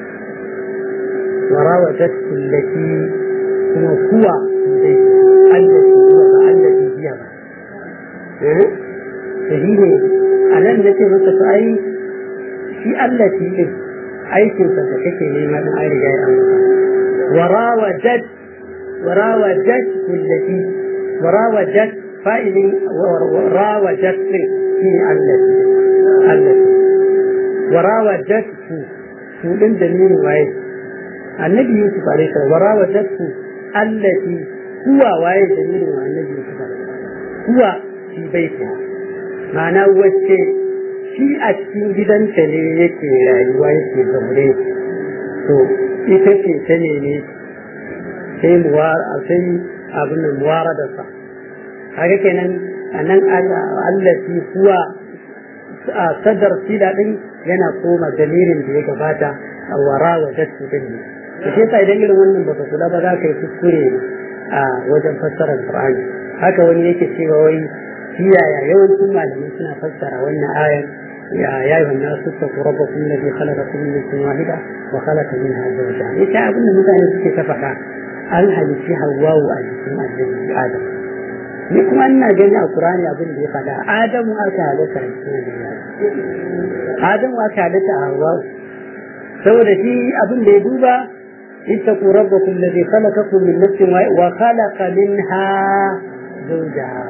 warawatat allati kuma kuwa dai Allah ke kuwa ba Allah ke biya ba eh to shi ne a nan da ce masa to ai shi Allah ke din aikinsa da kake nema din ai riga ya amma warawatat وراودت التي وراودت فائل وراودت في التي التي وراودت سولن دليل واي النبي يوسف عليه السلام وراودت التي هو واي دليل النبي يوسف عليه السلام هو في بيتها معناه وجه shi a cikin gidanta ne yake rayuwa yake zaune to ita ce ta ne sai sai abin nan muwara da sa kaga kenan anan allati kuwa a sadar sila din yana koma dalilin da ya gabata a wara wa dattu din ne to sai sai idan irin wannan baka kula ba za ka yi kuskure a wajen fassarar Qur'ani haka wani yake cewa wai kiyaya yawancin malamai suna fassara wannan ayar يا يا أيها الناس اتقوا ربكم الذي خلقكم من نفس واحدة وخلق منها زوجها. إيش أقول مثلا في كفحة an halitti hawawu a jikin annabi adam ni kuma ina gani a qur'ani abin da ya faɗa adamu aka halitta a jikin annabi adamu aka halitta a hawawu saboda shi abin da ya duba ittaqu rabbakum alladhi khalaqakum min nafsin wa khalaqa minha zawjaha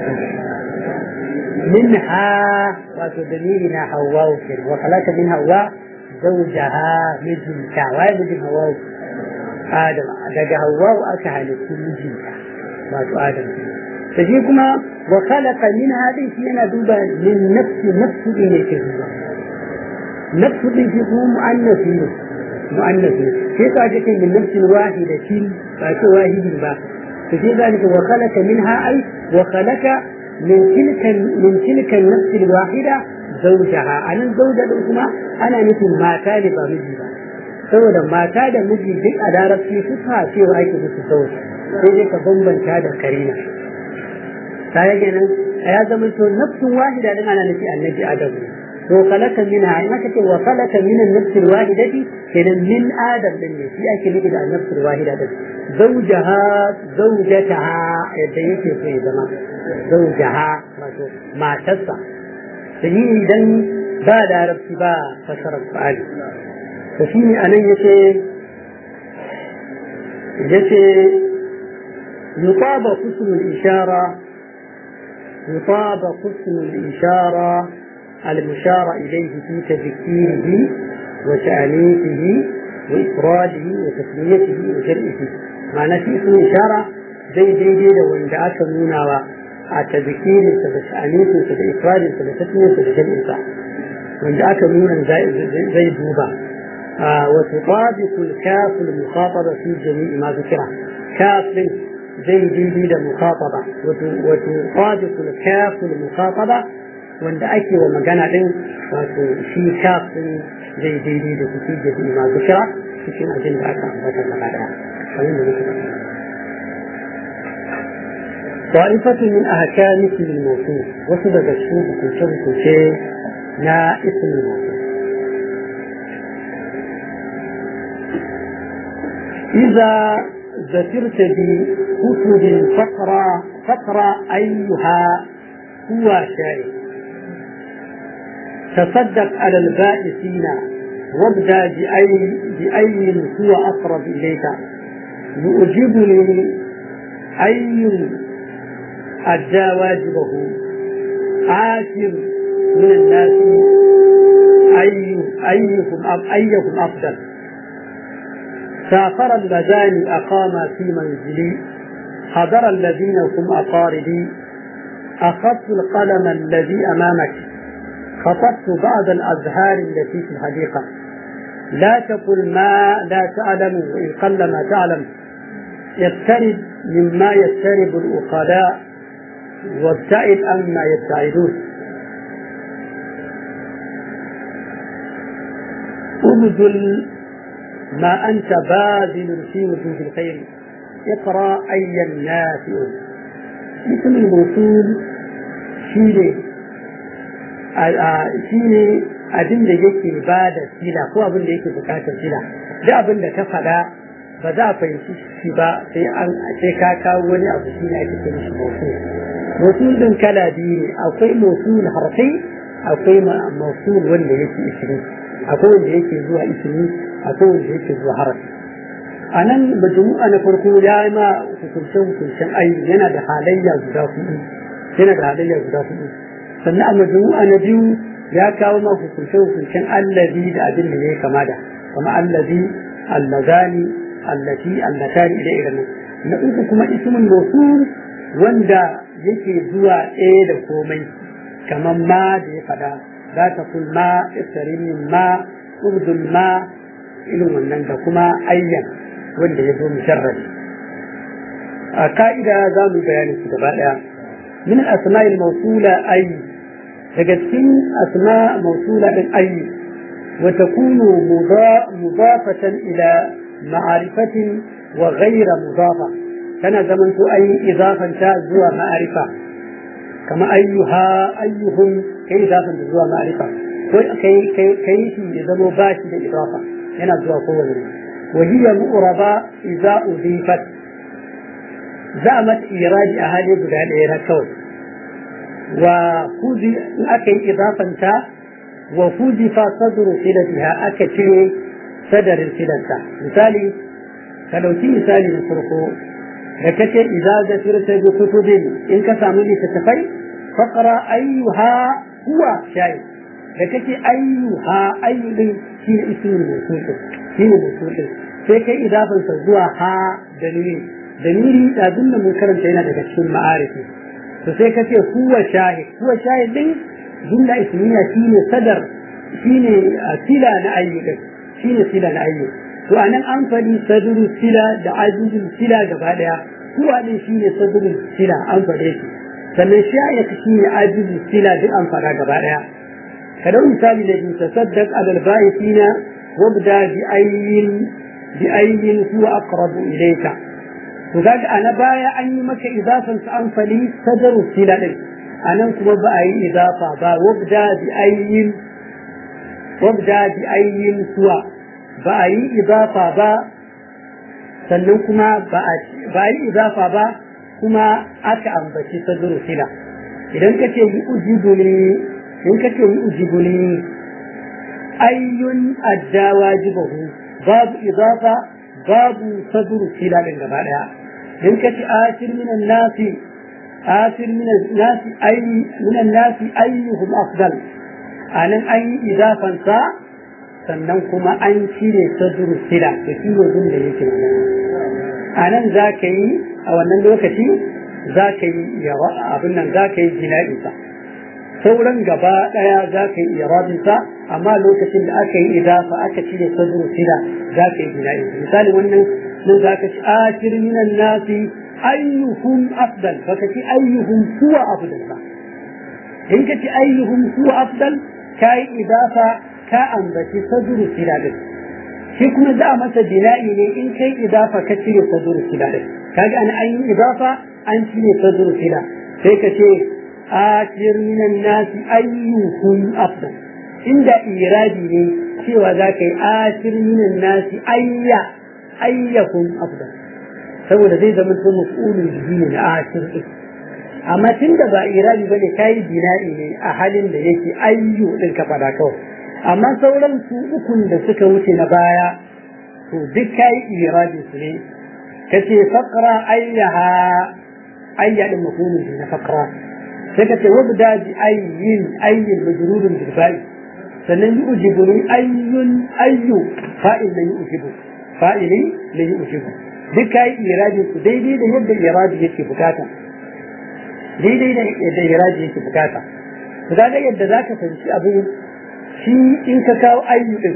minha wato dalili na hawawu kenan wa khalaqa min hawa zawjaha mijinta wa mijin hawawu Adam daga Hawwa'u aka halittu mijinta wato Adam ta shi kuma wa khalaqa min hadin shi yana duba min nafsi nafsu din yake duba nafsu din shi kuma mu'annasi ne mu'annasi sai ka ce min nafsin wahidatin ba ce wahidin ba to sai zalika wa khalaqa minha ai wa khalaqa min tilka min tilka an-nafs al-wahida zawjaha anan zawja din kuma ana nufin mata ne ba miji ba saboda mata da miji duk a larabci su fa cewa ake musu sauki sai dai ka bambanta da karina ta yake nan ya zama to nafsun wahida din ana nufi annabi adamu to kalaka minha in aka ce wa kalaka min an-nafs al-wahidati kenan min adam din ne shi ake nufi da an-nafs al-wahida din zaujaha zaujataha yadda yake so ya zama zaujaha wato matarsa da yi idan ba larabci ba fasarar fa'ali to shi ne anan yace yace يطابق اسم الإشارة يطابق اسم الإشارة المشار إليه في تذكيره وتأنيثه وإفراده وتسميته وجرئه معنى في اسم الإشارة زي زي زي لو إن دعاك نونا التذكير تأنيث إفراد تسمية وجرئه وإن دعاك نونا زي, زي دوبا آه وتطابق الكاف المخاطبة في جميع ما ذكره كاف زي دي da mukhataba wato sadiqul kaful mukhataba wanda ake wa magana din wato shi kaf din zai daidai da kuke da shi ma bishara cikin abin da aka ambata gaba daya kamar da muke faɗa طائفة من أحكام اسم الموصول وصل الشوق في شرط شيء لا اسم الموصول إذا ذكرت بكتب فقرة فقرة أيها هو شيء تصدق على البائسين وابدأ بأي, بأي هو أقرب إليك يعجبني أي أدى واجبه عاشر من الناس أي أيكم أب أيكم أفضل سافر اللذان أقاما في منزلي حضر الذين هم أقاربي أخذت القلم الذي أمامك خطبت بعض الأزهار التي في الحديقة لا تقل ما لا تعلم وإن قل ما تعلم يقترب مما يقترب الأقلاء وابتعد عما يبتعدون ابذل ما أنت باذل في وجود الخير اقرأ أي النافع اسم الموصول شيني shine abin da yake ba da sila ko abin da yake bukatar sila da abin da ka faɗa ba za a fahimci shi ba sai an sai ka kawo wani abu shi ne ake kira shi mausul mausul din kala biyu ne akwai mausul harfi akwai mausul wanda yake ismi akwai wanda yake zuwa ismi akwai wanda yake zuwa harafi a nan majmu'a na farko ya yi ma hukunce hukuncen ayi yana da halayya guda hudu yana da halayya guda hudu sannan a majmu'a na biyu ya kawo ma hukunce hukuncen allazi da abin da ya kama da kama allazi allazani allati allatani ila irin na uku kuma ismun mawsul wanda yake zuwa ɗaya da komai kamar ma da ya fada za ta kul ma iftarin ma urdun ma irin wannan da kuma ayyan wanda ya zo musharrafi a ka'ida za mu bayanin su gaba ɗaya min asma'il mawsula ay daga cikin asma mawsula din ay wa takunu mudafatan ila ma'arifatin wa ghayra mudafa tana zaman to ay idafan ta zuwa ma'arifa kama ayyuha ayyuhum kai idafan ta zuwa ma'arifa ko kai kai kai shi ya zamo bashi da idafa yana zuwa kowane وهي مؤربة إذا أضيفت زعمت إيراد أهالي بدال إيراد كون وفوزي أكي إضافة تا وفوزف صدر صلتها أكتشي صدر الصلة مثالي فلو تي مثالي نصرفه لكتش إذا ذكرت بكتب إن كسامني ستفي فقرأ أيها هو شيء لكتش أيها أي شيء اسم الموصول shi ne mutum sai kai idafansa zuwa ha dalili dalili ɗazun da mun karanta yana daga cikin ma'arifi to sai ka ce huwa shahid huwa shahid din jumla ismiya shine sadar shine sila na ayyukan shine sila na ayyukan to anan an faɗi sadru sila da ajizul sila gaba daya huwa din shine sadru sila an faɗe shi sannan shahid shine ajizul sila duk an faɗa gaba daya kada misali da bin tasaddaq alal ba'ithina وابدا بأي بأي هو أقرب إليك وقال أنا بايا أني مك إضافة أنفلي صدر السلال أنا كما بأي إضافة با وابدا بأي وابدا بأي هو بأي إضافة با sannan kuma ba a yi izafa ba kuma aka ambaci saduru sila idan ka ce yi ujibu ne in ka ce yi ujibu ne ayyun adda wajibahu babu izafa babu saduru sila din gaba daya in ka ce ashir minan nasi ashir minan nasi ayi minan nasi ayyuhum afdal anan an yi izafansa sannan kuma an cire saduru sila da shi ne da yake a nan za ka yi a wannan lokaci za ka yi abin nan za ka yi jina'insa sauran gaba ɗaya za ka yi irabinsa amma lokacin da aka yi idafa aka cire saduru sila za ka yi jina'insa misali wannan nan za ka ci akir minan nasi ayyuhum afdal baka ci ayyuhum huwa afdal ba in ka ci ayyuhum huwa afdal ka yi idafa ka ambaci saduru sila din shi kuma za a masa bina'i ne in kai idafa ka cire saduru sila din kaga an an yi idafa an cire saduru sila sai ka ce akir minan nasi ayyuhum afdal inda iradi ne cewa za ka yi akir minan nasi ayya ayyahum afdal saboda zai zama to maf'ulun bihi ne na akir din amma tunda ba iradi bane kai bina'i ne a halin da yake ayyu din ka fada kawai amma sauran su ukun da suka wuce na baya to duk kai iradi su ne kace faqra ayyaha ayya din mafhumin na faqra sai kace wabda bi ayyin ayyin majrurun bil fa'i sannan yujibu ayyun ayyu fa'il la yujibu fa'ili la yujibu duk kai iradi su daidai da yadda iradi yake bukata daidai da yadda iradi yake bukata to kaga yadda zaka fahimci abin shi in ka kawo ayyukan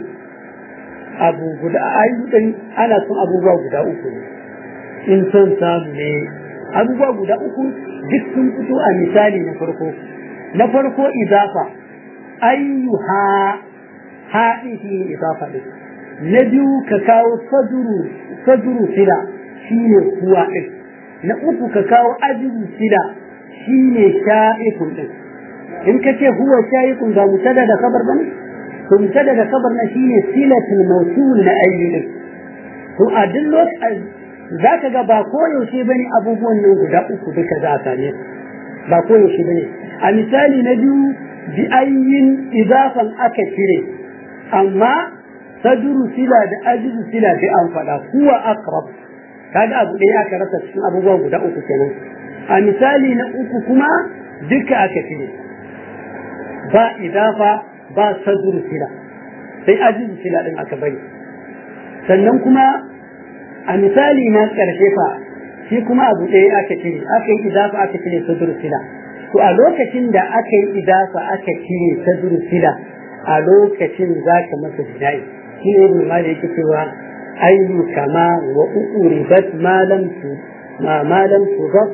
abu guda ayyukan ana son abubuwa guda uku ne in son samu ne abubuwa guda uku duk sun fito a misali na farko na farko idafa ayyuha ha din shi ne idafa din na biyu ka kawo saduru saduru sila shi ne kuwa din na uku ka kawo ajiru sila shi ne sha'ikun din in ka ce huwa shayikun ga mutada da kabar bane to mutada da kabar na shine silatul mawsul na ayyidin to a duk lokacin zaka ga ba koyaushe bane abubuwan nan guda uku duka za a same ba koyaushe bane a misali na biyu bi ayyin idafan aka cire amma saduru sila da ajidu sila da an faɗa huwa aqrab kaga abu ɗaya aka rasa cikin abubuwa guda uku kenan a misali na uku kuma duka aka cire ba idafa ba saduru sila sai ajizu sila din aka bari sannan kuma a misali na ƙarshe fa shi kuma abu ɗaya aka cire aka yi idafa aka cire saduru sila to a lokacin da aka yi idafa aka cire saduru sila a lokacin za ka masa jina'i shi ne ibn malik yake cewa ayyu kama wa uribat ma lam tu ma ma lam tugab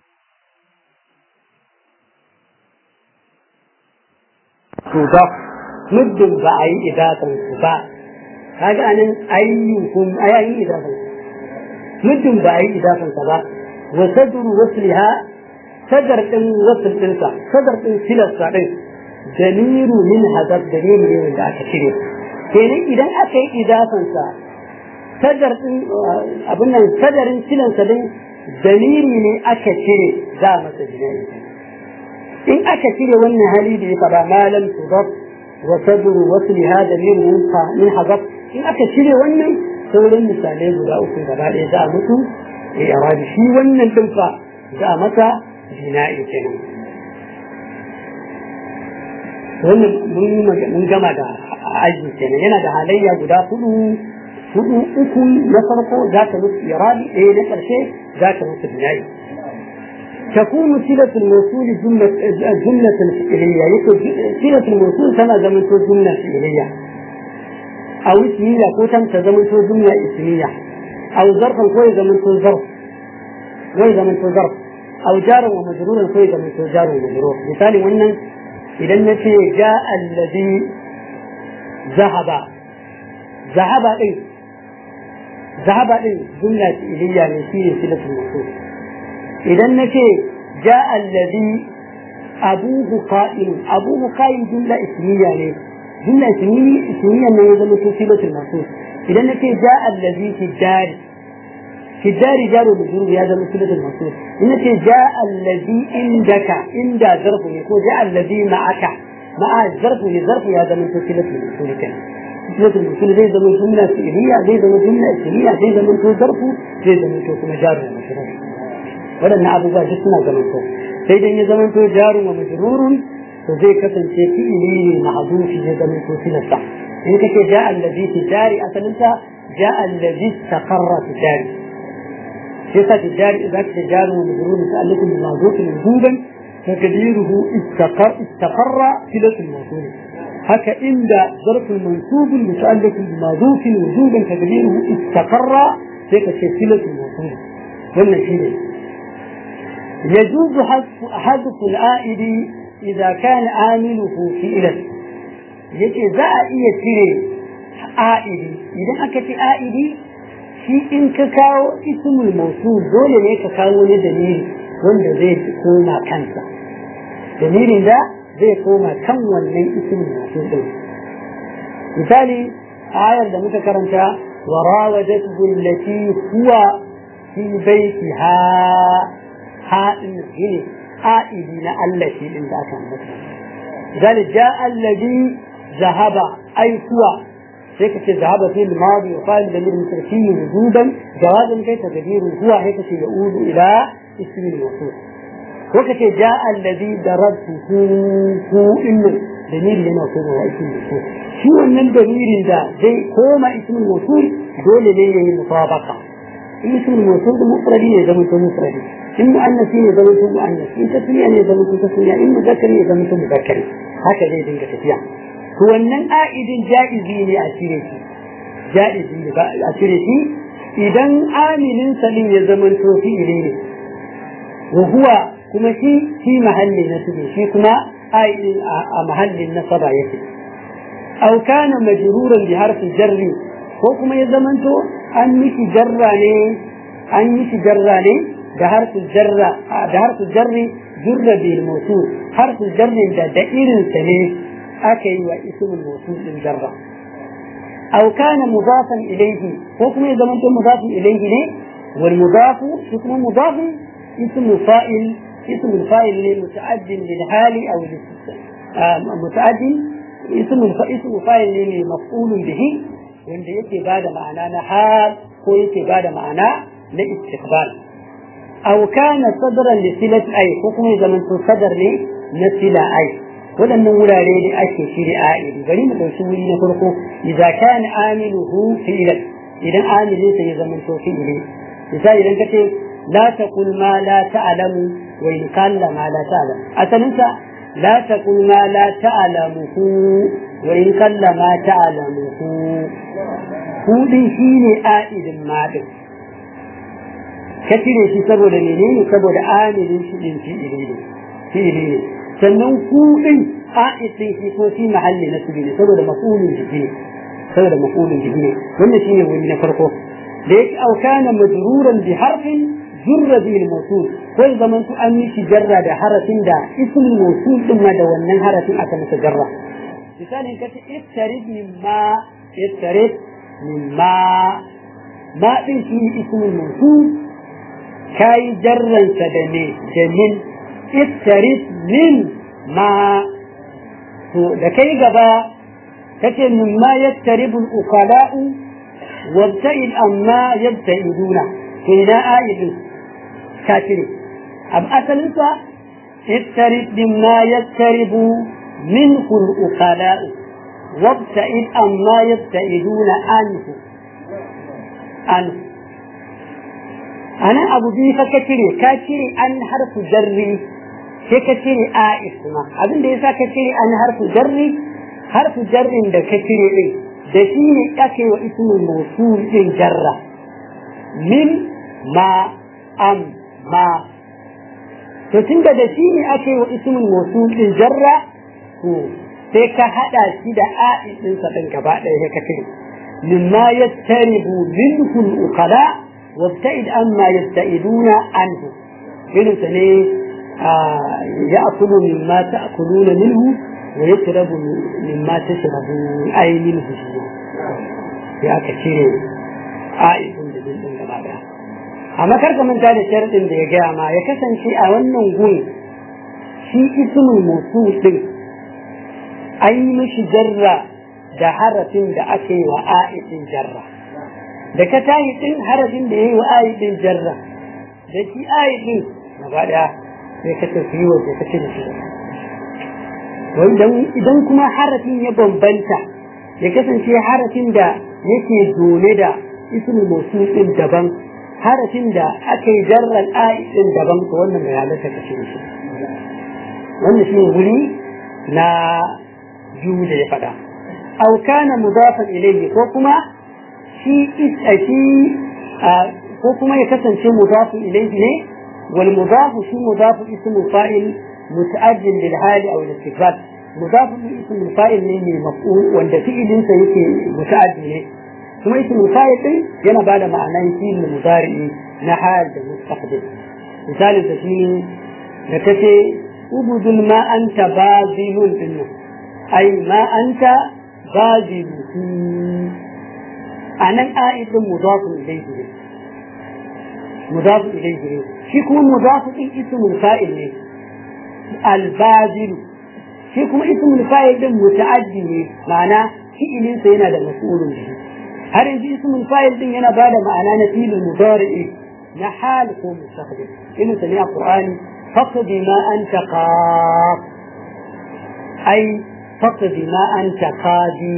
tugab muddin ba a yi idafan su ba kaga anan ayyukum ayayin idafan muddin ba a yi idafan sa ba wa sadru wasliha sadar din wasl dinsa sadar din silarsa din damiru min hadab damiru ne wanda aka cire kenan idan aka yi idafan sa sadar din abin nan sadarin silansa din dalili ne aka cire za masa jinai in aka cire wannan hali da ya faɗa malam tudab wa sadru wasli hada min min hazab in aka cire wannan sauran misalai guda uku gaba ɗaya za a mutu ya rabi shi wannan din fa za a masa jina'i kenan wannan mun gama da aji kenan yana da halayya guda hudu hudu uku na farko za ta musu irabi ɗaya na ƙarshe za ta musu jina'i تكون صلة الموصول جملة جملة فعلية يكون صلة الموصول كما زمن جملة فعلية أو اسمية كوتم تزمن جملة اسمية أو ظرفا كوي زمن ظرف كوي زمن ظرف أو جارا ومجرورا كوي زمن جار ومجرور مثال وإن إذا نتي جاء الذي ذهب ذهب إيه ذهب إيه جملة فعلية من صلة الموصول idan na ce ja allazi abuhu qa'im abuhu qa'im jumla ismiya ne jumla ismiya ne ya zama silatul masul idan na ce ja allazi fi dari في الدار جار مجرور هذا مثلة الموصول إن جاء الذي عندك عند ظرف يكون جاء الذي معك مع الظرف لظرف هذا من مثلة الموصول كان مثلة الموصول زي زمن جملة فعلية زي زمن جملة اسمية زي زمن ظرف زي زمن كما جار ومجرور ولن أبو ذا جسنا زمن sai dan ya zama to jarun wa majrurun to zai kasance fi'ili ne mahdufi zai zama to tilasta in kake ja allazi fi jari asalinta ja allazi taqarra fi jari sai sa jari idan ka jarun wa majrurun ta'alluqun bi mawdu'in wujuban تقديره استقر استقر صلة الموصول هكا عند ظرف منصوب متعلق بمضوف وجوبا تقديره استقر هيك صلة الموصول ولا شيء يجوز حذف حذف العائد إذا كان عامله فعلا yake za a iya cire a'idi idan aka ci a'idi shi in ka kawo ismul mausul dole ne ka kawo wani dalili wanda zai koma kansa dalilin da zai koma kan wannan ismul mausul din misali ayar da muka karanta wa rawadatu allati huwa fi baitiha haɗin shine a'idi na Allah shi din da aka ambata ذلك جاء الذي ذهب أي هو هيك ذهب في الماضي وقال ضمير متركي وجودا جوازا كيف تقدير هو هيك يعود إلى اسم الموصول وكت جاء الذي ضربته هو إنه ضمير لما هو اسم الموصول شو أن الضمير ده زي كوما اسم الموصول دول ليه مطابقة اسم الموصول مفردي زمن مفردي in mu'annasi ne zama to mu'annas in tasniya ne zama to tasniya in muzakkar ne zama to muzakkar haka zai dinga tafiya to wannan a'idin ja'izi ne a cire shi ja'izi ne ba a cire shi idan amilin salin ya zama to fi'ili ne wa huwa kuma shi shi mahallin nasbi shi kuma a'idin a mahallin nasaba yake aw kana majruran bi harfi jarri ko kuma ya zamanto an miki jarra ne an miki jarra ne da harfin jarra da harfin jarri jurra bil mawsul harfin jarri da da irin sa ne aka yi wa ismul mawsul din jarra aw kana mudafan ilayhi ko kuma ya zama mudafan ilayhi ne wal mudafu shi kuma mudafu ismu fa'il ismu fa'il ne muta'addin lil hali aw lil muta'addin ismu ismu fa'il ne maf'ulun bihi wanda yake bada ma'ana na hal ko yake bada ma'ana na istiqbal أو كان صدرا لصلة أي حكم زمن صدر لي نسلة أي ولن نقول عليه لأشي شيء آئل بل ما تسوي نفرقه إذا كان آمله فعلا إذا آمل سيزمن فعله مثال إذا كتب لا تقل ما لا تعلم وإن قال ما لا تعلم أتنسى لا تقل ما لا تعلمه وإن قل ما تعلمه هو شيء آئل ما دم ka cire shi saboda menene saboda amilin shi din fi'ili ne fi'ili ne sannan ku din a'idin shi ko shi mahalli na su ne saboda mafulun jiki ne saboda mafulun jiki ne wannan shine wani na farko da yake au kana majruran bi harfin jurra bi al-mawsul ko zaman su an mishi jarra da harafin da ismul mawsul din ma da wannan harafin aka masa jarra misalin kace ittarid mimma ittarid mimma ma din shi ismul mawsul kayi jarransa da ne da min iftaris min ma to da kai gaba kace min ma yattaribu al-uqala'u wabta'id amma yabta'iduna to ina aidu kafiri ab asalin sa iftarid min ma yattaribu minhu al-uqala'u wabta'id amma yabta'iduna anhu anhu anan abu biyu fa ka cire ka cire an harfu jarri sai ka cire a isma abin da yasa ka cire an harfu jarri harfu jarrin da ka cire din da shi ne ake wa ismul mawsul din jarra min ma am ma to tunda da shi ne ake wa ismul mawsul din jarra to sai ka hada shi da a din sa din gaba ɗaya ka cire mimma yattaribu minhu al-uqala وابتعد أما يبتعدون عنه إذن سنة يأكل مما تأكلون منه ويشرب مما تشربون أي منه يا كثير آئس لجل جماعة amma kar ka manta da sharadin da ya gaya ma ya kasance a wannan gun shi ismul mawsul din an yi mishi jarra da harafin da aka yi wa a'idin jarra da ka tayi din harafin da ya yi wa a'idin jarra da shi a'idin gaba daya sai ka tafi waje ka cire shi idan kuma harafin ya bambanta ya kasance harafin da yake dole da ismul mawsul din daban harafin da aka yi jarran a'idin daban to wannan bai halatta ka cire shi wannan shi wuri na biyu da ya faɗa أو كان مضافا إليه كوكما شيء شيء كوكما يكسن شيء مضاف إليه نه والمضاف شيء مضاف اسم الفاعل متأجل للحال أو الاستقبال مضاف اسم الفاعل ne مفعول wanda fi'ilin sa yake muta'addi ne kuma ism fa'il din yana bada ma'anan fi'il mudari na hal da mustaqbil misalin da shine da kace ubudul ma anta bazilun dinnan ai ma anta baziluhu anan a'idun mudafun ilayhi ne mudafun ilayhi ne shi kuma mudafun din ismul fa'il ne al-bazil shi kuma ismul fa'il din muta'addi ne ma'ana fi'ilin sa yana da mas'ulun bihi har yanzu ismul fa'il din yana bada ma'ana na fi'il mudari'i na hal ko mustaqbil irin sa ne a qur'ani faqdi ma anta qaf ai faqdi ma anta qadi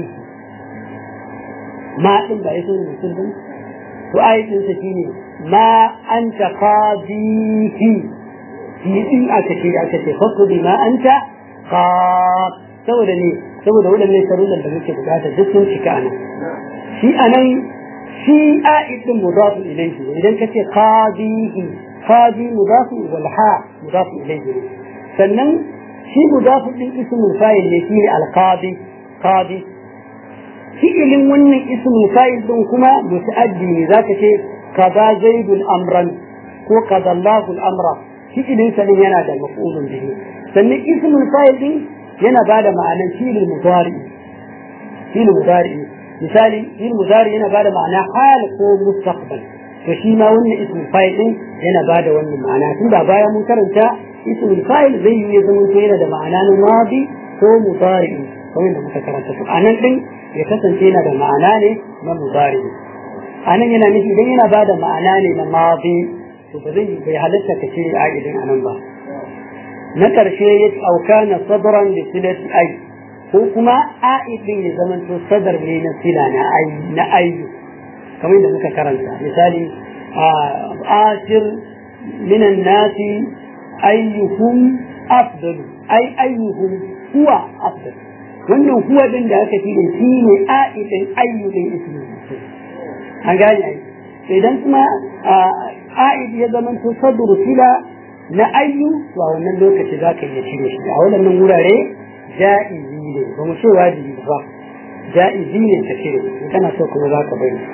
ma din ba yaso ne mutum din to ayatin sa shine ma anta qadihi shi din aka ce aka ce faqdi ma anta qad saboda ne saboda wadannan sharuɗan da muke bukata duk sun cika anan shi anan shi a'idin mudafu ilayhi idan kace qadihi qadi mudafu wal ha mudafu ilayhi sannan shi mudafu din ismul fa'il ne shi al-qadi qadi fi'ilin wannan ismul fa'il din kuma muta'addi ne zaka ce kaza zaidul amran ko kaza Allahu al-amra fi'ilin sa din yana da maf'ulun bihi sannan ismul fa'il din yana bada ma'anar fi'il mudari fi'il mudari misali fi'il mudari yana bada ma'ana hal ko mustaqbal to shi ma wannan ismul fa'il din yana bada wannan ma'ana tun da baya mun karanta ismul fa'il zai yi zama to yana da ma'ana na madi ko mudari kamar da muka karanta to anan din ya kasance yana da ma'ana ne na mudari anan yana nufi idan yana bada ma'ana ne na madi to ba zai bai halatta ka ce a idan anan ba na karshe ya auka na sadran da silati ai ko kuma a'idin ya zama to sadar ne na sila na ai na ayyu kamar da muka karanta misali ashir minan nasi ayyuhum afdal ai ayyuhum huwa afdal wannan huwa din da aka tilin shi ne a'idin ayyudin ismi an gane ai idan kuma a'id ya zama to sadru sila na ayyu to a wannan lokaci za ka iya cire shi a wannan wurare ja'izi ne ba mu ce wajibi ba ja'izi ne ta cire in kana so kuma za ka bari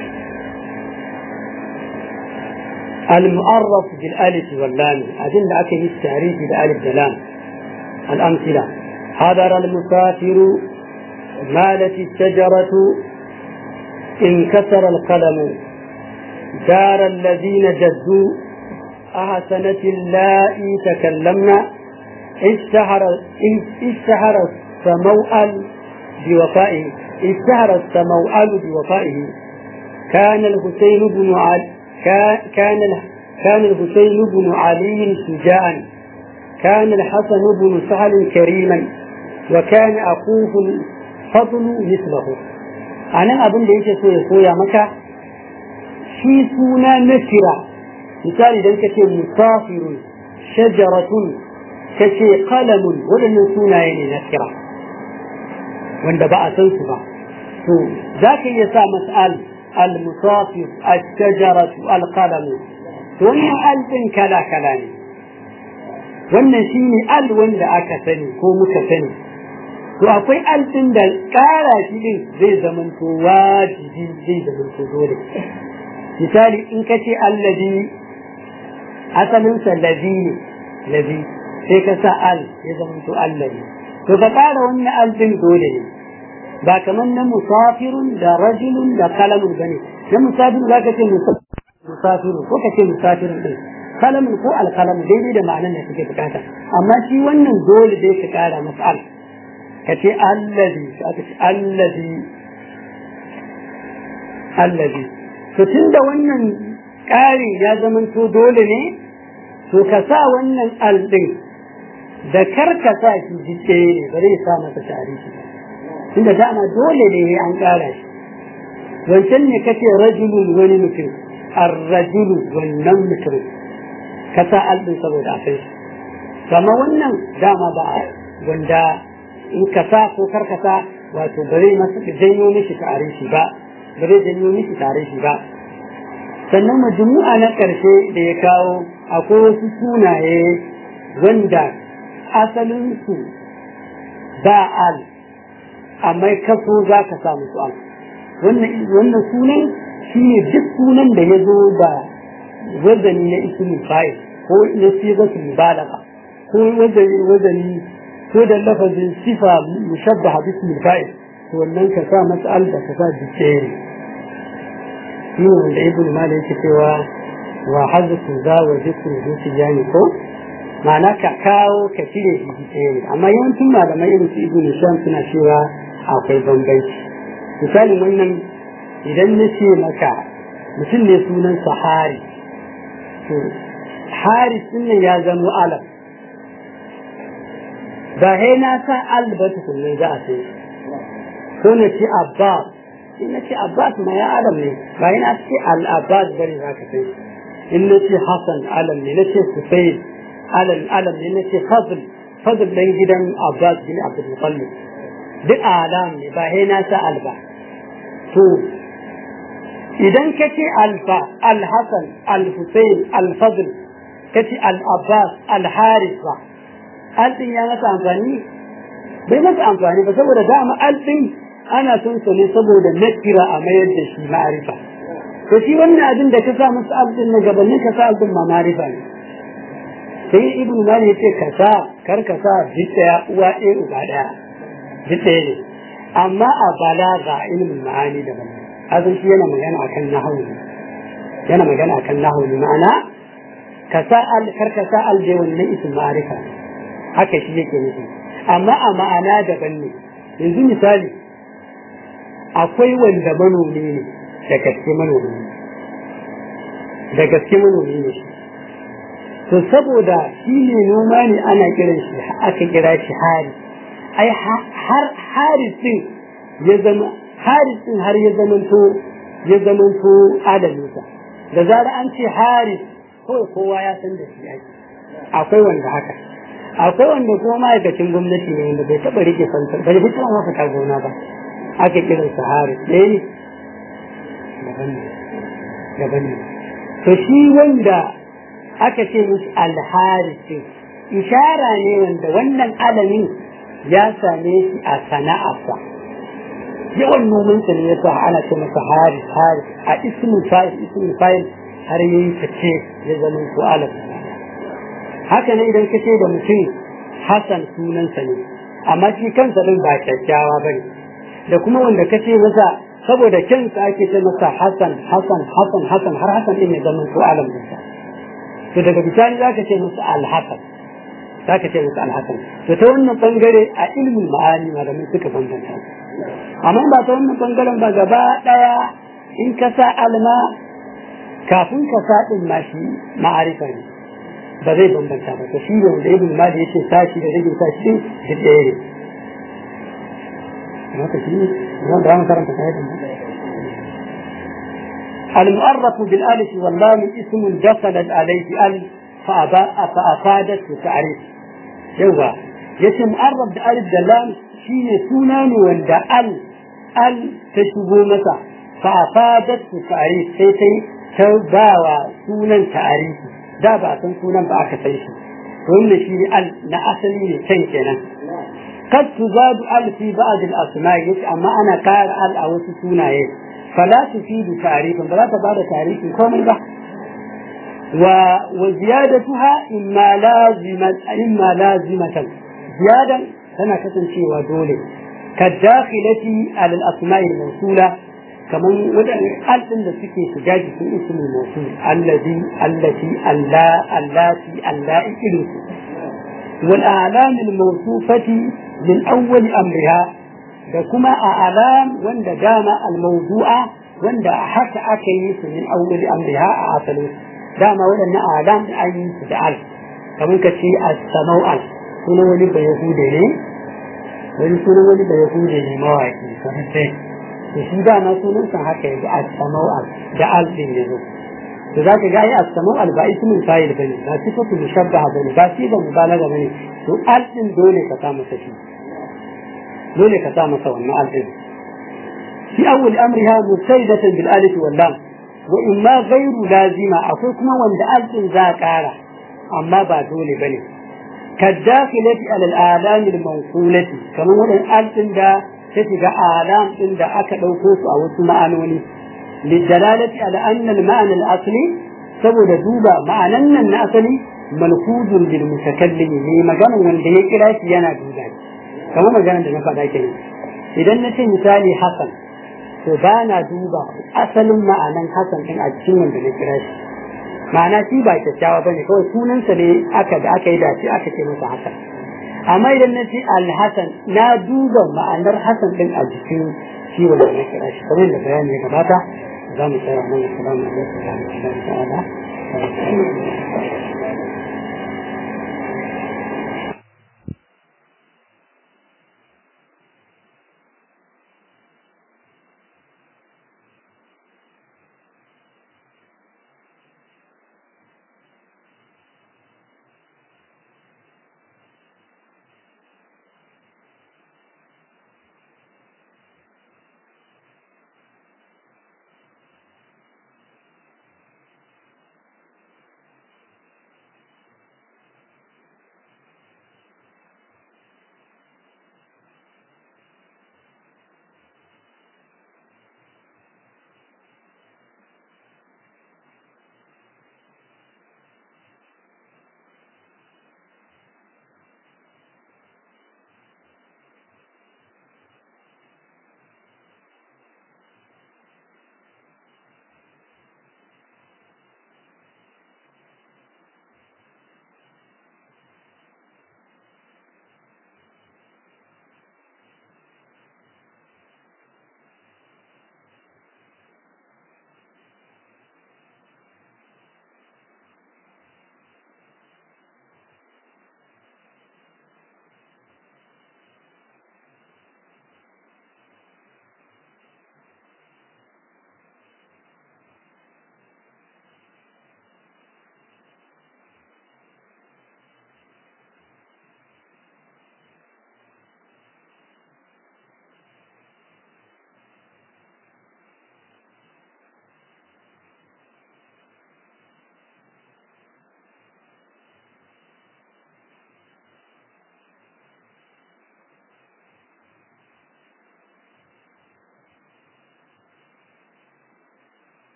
المعرف بالالف واللام أدل أكل التعريف بالالف واللام الأمثلة حضر المسافر مالت الشجرة انكسر القلم دار الذين جدوا أحسنت اللائي تكلمنا اشتهر اشتهر السموأل بوفائه اشتهر السموأل بوفائه كان الحسين بن علي كان كان الحسين بن علي شجاعا كان الحسن بن سهل كريما وكان أخوه الفضل مثله أنا أبن ليش سوى سوى مكة في سونا نكرة مثال إذا كتير مسافر شجرة كتير قلم ولن سونا يعني نكرة وان بقى تنسبة ذاك يسا مسألة المصافر الشجرة القلم wannan alɗin kala kala ne wannan shi ne al wanda aka sani ko muka sani to akwai alɗin da ƙara shi ɗin zai zamanto wajibi zai zamanto dole misali in ka ce allazi asalinsa lazi ne lazi sai ka sa al ya zamanto allazi to ka ƙara wannan alɗin dole ne ba kamar na musafirun da rajulun da kalamun bane na musafirun za ka ce musafiru ko kace musafirin din kalamin ko alkalamu daidai da ma'anar da kake bukata amma shi wannan dole dai ka kara mas'al kace allazi aka ce allazi allazi to tunda wannan ƙari ya zamanto dole ne to ka sa wannan al din da karka sa shi jike ne ba zai sa masa tarihi tunda dama dole ne an ƙara shi wancan ne kace rajulun wani mutum ar-rajulu wannan mutum ka sa al din saboda a kai kama wannan dama ba wanda in ka sa ko karka sa wato ba zai masa janyo mishi tarihi ba ba zai janyo mishi tarihi ba sannan majmu'a na ƙarshe da ya kawo akwai wasu sunaye wanda asalinsu ba al amma kaso za ka samu su al wannan sunan shi ne duk sunan da ya zo da wazani na ismin fa'il ko na sigatul mubalaga ko wazani wazani ko da lafazin sifa mushabbaha bismil fa'il to wannan ka sa masa al da ka sa dicere shi ne wanda ibn malik yake cewa wa hazfu za wa zikru zuci yani ko ma'ana ka kawo ka cire shi dicere amma yawancin malamai irin su ibn sham suna cewa akwai bambanci misali wannan idan na ce maka mutum ne sunan sahari to haris din ya zama alam ba he na sa albatu kullum za a sai ko na ce abbas in na ce abbas ma ya alam ne ba yana ce al-abbas bane za ka sai in na ce hasan alam ne na ce husayn alam alam ne na ce fadl fadl dan gidan abbas bin abdul muttalib duk alam ne ba he na sa alba to idan ka ce alfa al-hasan al-husayn al-fadl ka ce al-abbas al-haris ba alɗin ya masa amfani bai masa amfani ba saboda dama alɗin ana son sa ne saboda nakira a mayar da shi ma'arifa to shi wannan abin da ka sa masa alɗin na gabanin ka sa alɗin ma ma'arifa ne sai ibnu mali yace ka sa kar ka sa ɗaya uwa ɗaya uba ɗaya ɗaya ne amma a balaga ilmin ma'ani daban azan shi yana magana akan nahawu yana magana akan nahawu ma'ana ka sa al kar ka sa al da wannan ism ma'arifa haka shi yake nufi amma a ma'ana daban ne yanzu misali akwai wanda manomi ne da gaske manomi ne da gaske manomi ne to saboda shi ne noma ne ana kiran shi aka kira shi hari ai har harisin ya zama harisin har ya zamanto ya zamanto adalinsa da zara an ce haris kawai kowa ya san da shi ake akwai wanda haka akwai wanda kuma ma'aikacin gwamnati ne wanda bai taɓa rike santar bai fi tuwa masa gona ba aka kiran sa haris ɗaya ne daban ne daban ne to shi wanda aka ce musu alharisin ishara ne wanda wannan alamin ya same shi a sana'arsa yawan nomansa ne ya sa ana ce masa haris haris a ismin fa'il ismin fa'il har yayi fice ya zama ko alam haka ne idan ka ce da mutum Hassan sunansa ne amma shi kansa din ba kyakkyawa ba ne da kuma wanda ka ce masa saboda kyansa ake ce masa Hassan Hassan Hassan Hassan har Hassan din ya zama ko alam ɗinsa to daga bisani za ka ce masa Al-Hassan za ka ce masa Al-Hassan to ta wannan bangare a ilmin ma'ani malamai suka bambanta amma ba ta wannan bangaren ba gaba daya in ka sa alma kafin ka sa din ma shi ma'arifa ne ba zai bambanta ba to shi ne wanda ibn mali yace sashi da rage sashi da ɗaya ne haka shi ne da mu karanta kai da المؤرف بالالف واللام اسم دخلت عليه ال فافادت تعريف يوا yace mu'arrab da alif da lam shine suna ne wanda al al ta shigo masa fa afadat ta'rif sai sai ta bawa sunan ta'rifi da ba san sunan ba aka san shi wannan shi al na asali ne can kenan kad tuzadu al fi ba'd al asma' yace amma ana kara al a wasu sunaye fala tufidu ta'rifan ba za ta bada ta'rifin komai ba wa wa ziyadatuha imma lazimat imma lazimatan زيادة tana kasancewa dole كالداخلة على الأسماء الموصولة kamar waɗannan alɗin da suke shiga jikin ismul mawsul allazi allati alla allati alla irin su wal a'lam al mawsufati min awwal amriha da kuma a'lam wanda dama al mawdu'a wanda haka aka yi su min awwal amriha a asalin dama waɗannan a'lam da an yi su da al kamar ka ce as-samau'al sunan wani bayahude ne wani sunan wani bayahude ne mawaki kamar sai to shi dama sunansa haka yanzu as-samau'al da al din yazo to za ka ga ai as-samau'al ba ismin fa'il bane ba sifatu mushabbaha bane ba shi da mubalaga bane to al din dole ka sa masa shi dole ka sa masa wannan al din fi awwal amriha musaidatan bil alif wal lam wa imma ghayru lazima akwai kuma wanda al din za kara amma ba dole bane كالداخلة على الآلام المنقولة كما هو الألف ده ta shiga alam din da aka ɗauko su a wasu ma'anoni lidalalati ala anna al-ma'ana al-asli saboda duba ma'anan nan na asali malfuzun bil mutakallim ne maganan wanda ya kira shi yana duba kamar maganan da na faɗa kenan idan na ce misali hasan to ba na duba asalin ma'anan hasan din a cikin wanda na kira shi ma'ana shi ba kyakkyawa bane kawai sunansa ne aka da aka yi dace aka ce masa hasan amma idan na ce alhassan na duba ma'anar hassan din a jikin shi wanda na kira shi kamar da bayani ya gabata za mu tsaya nan assalamu alaikum wa rahmatullahi ta'ala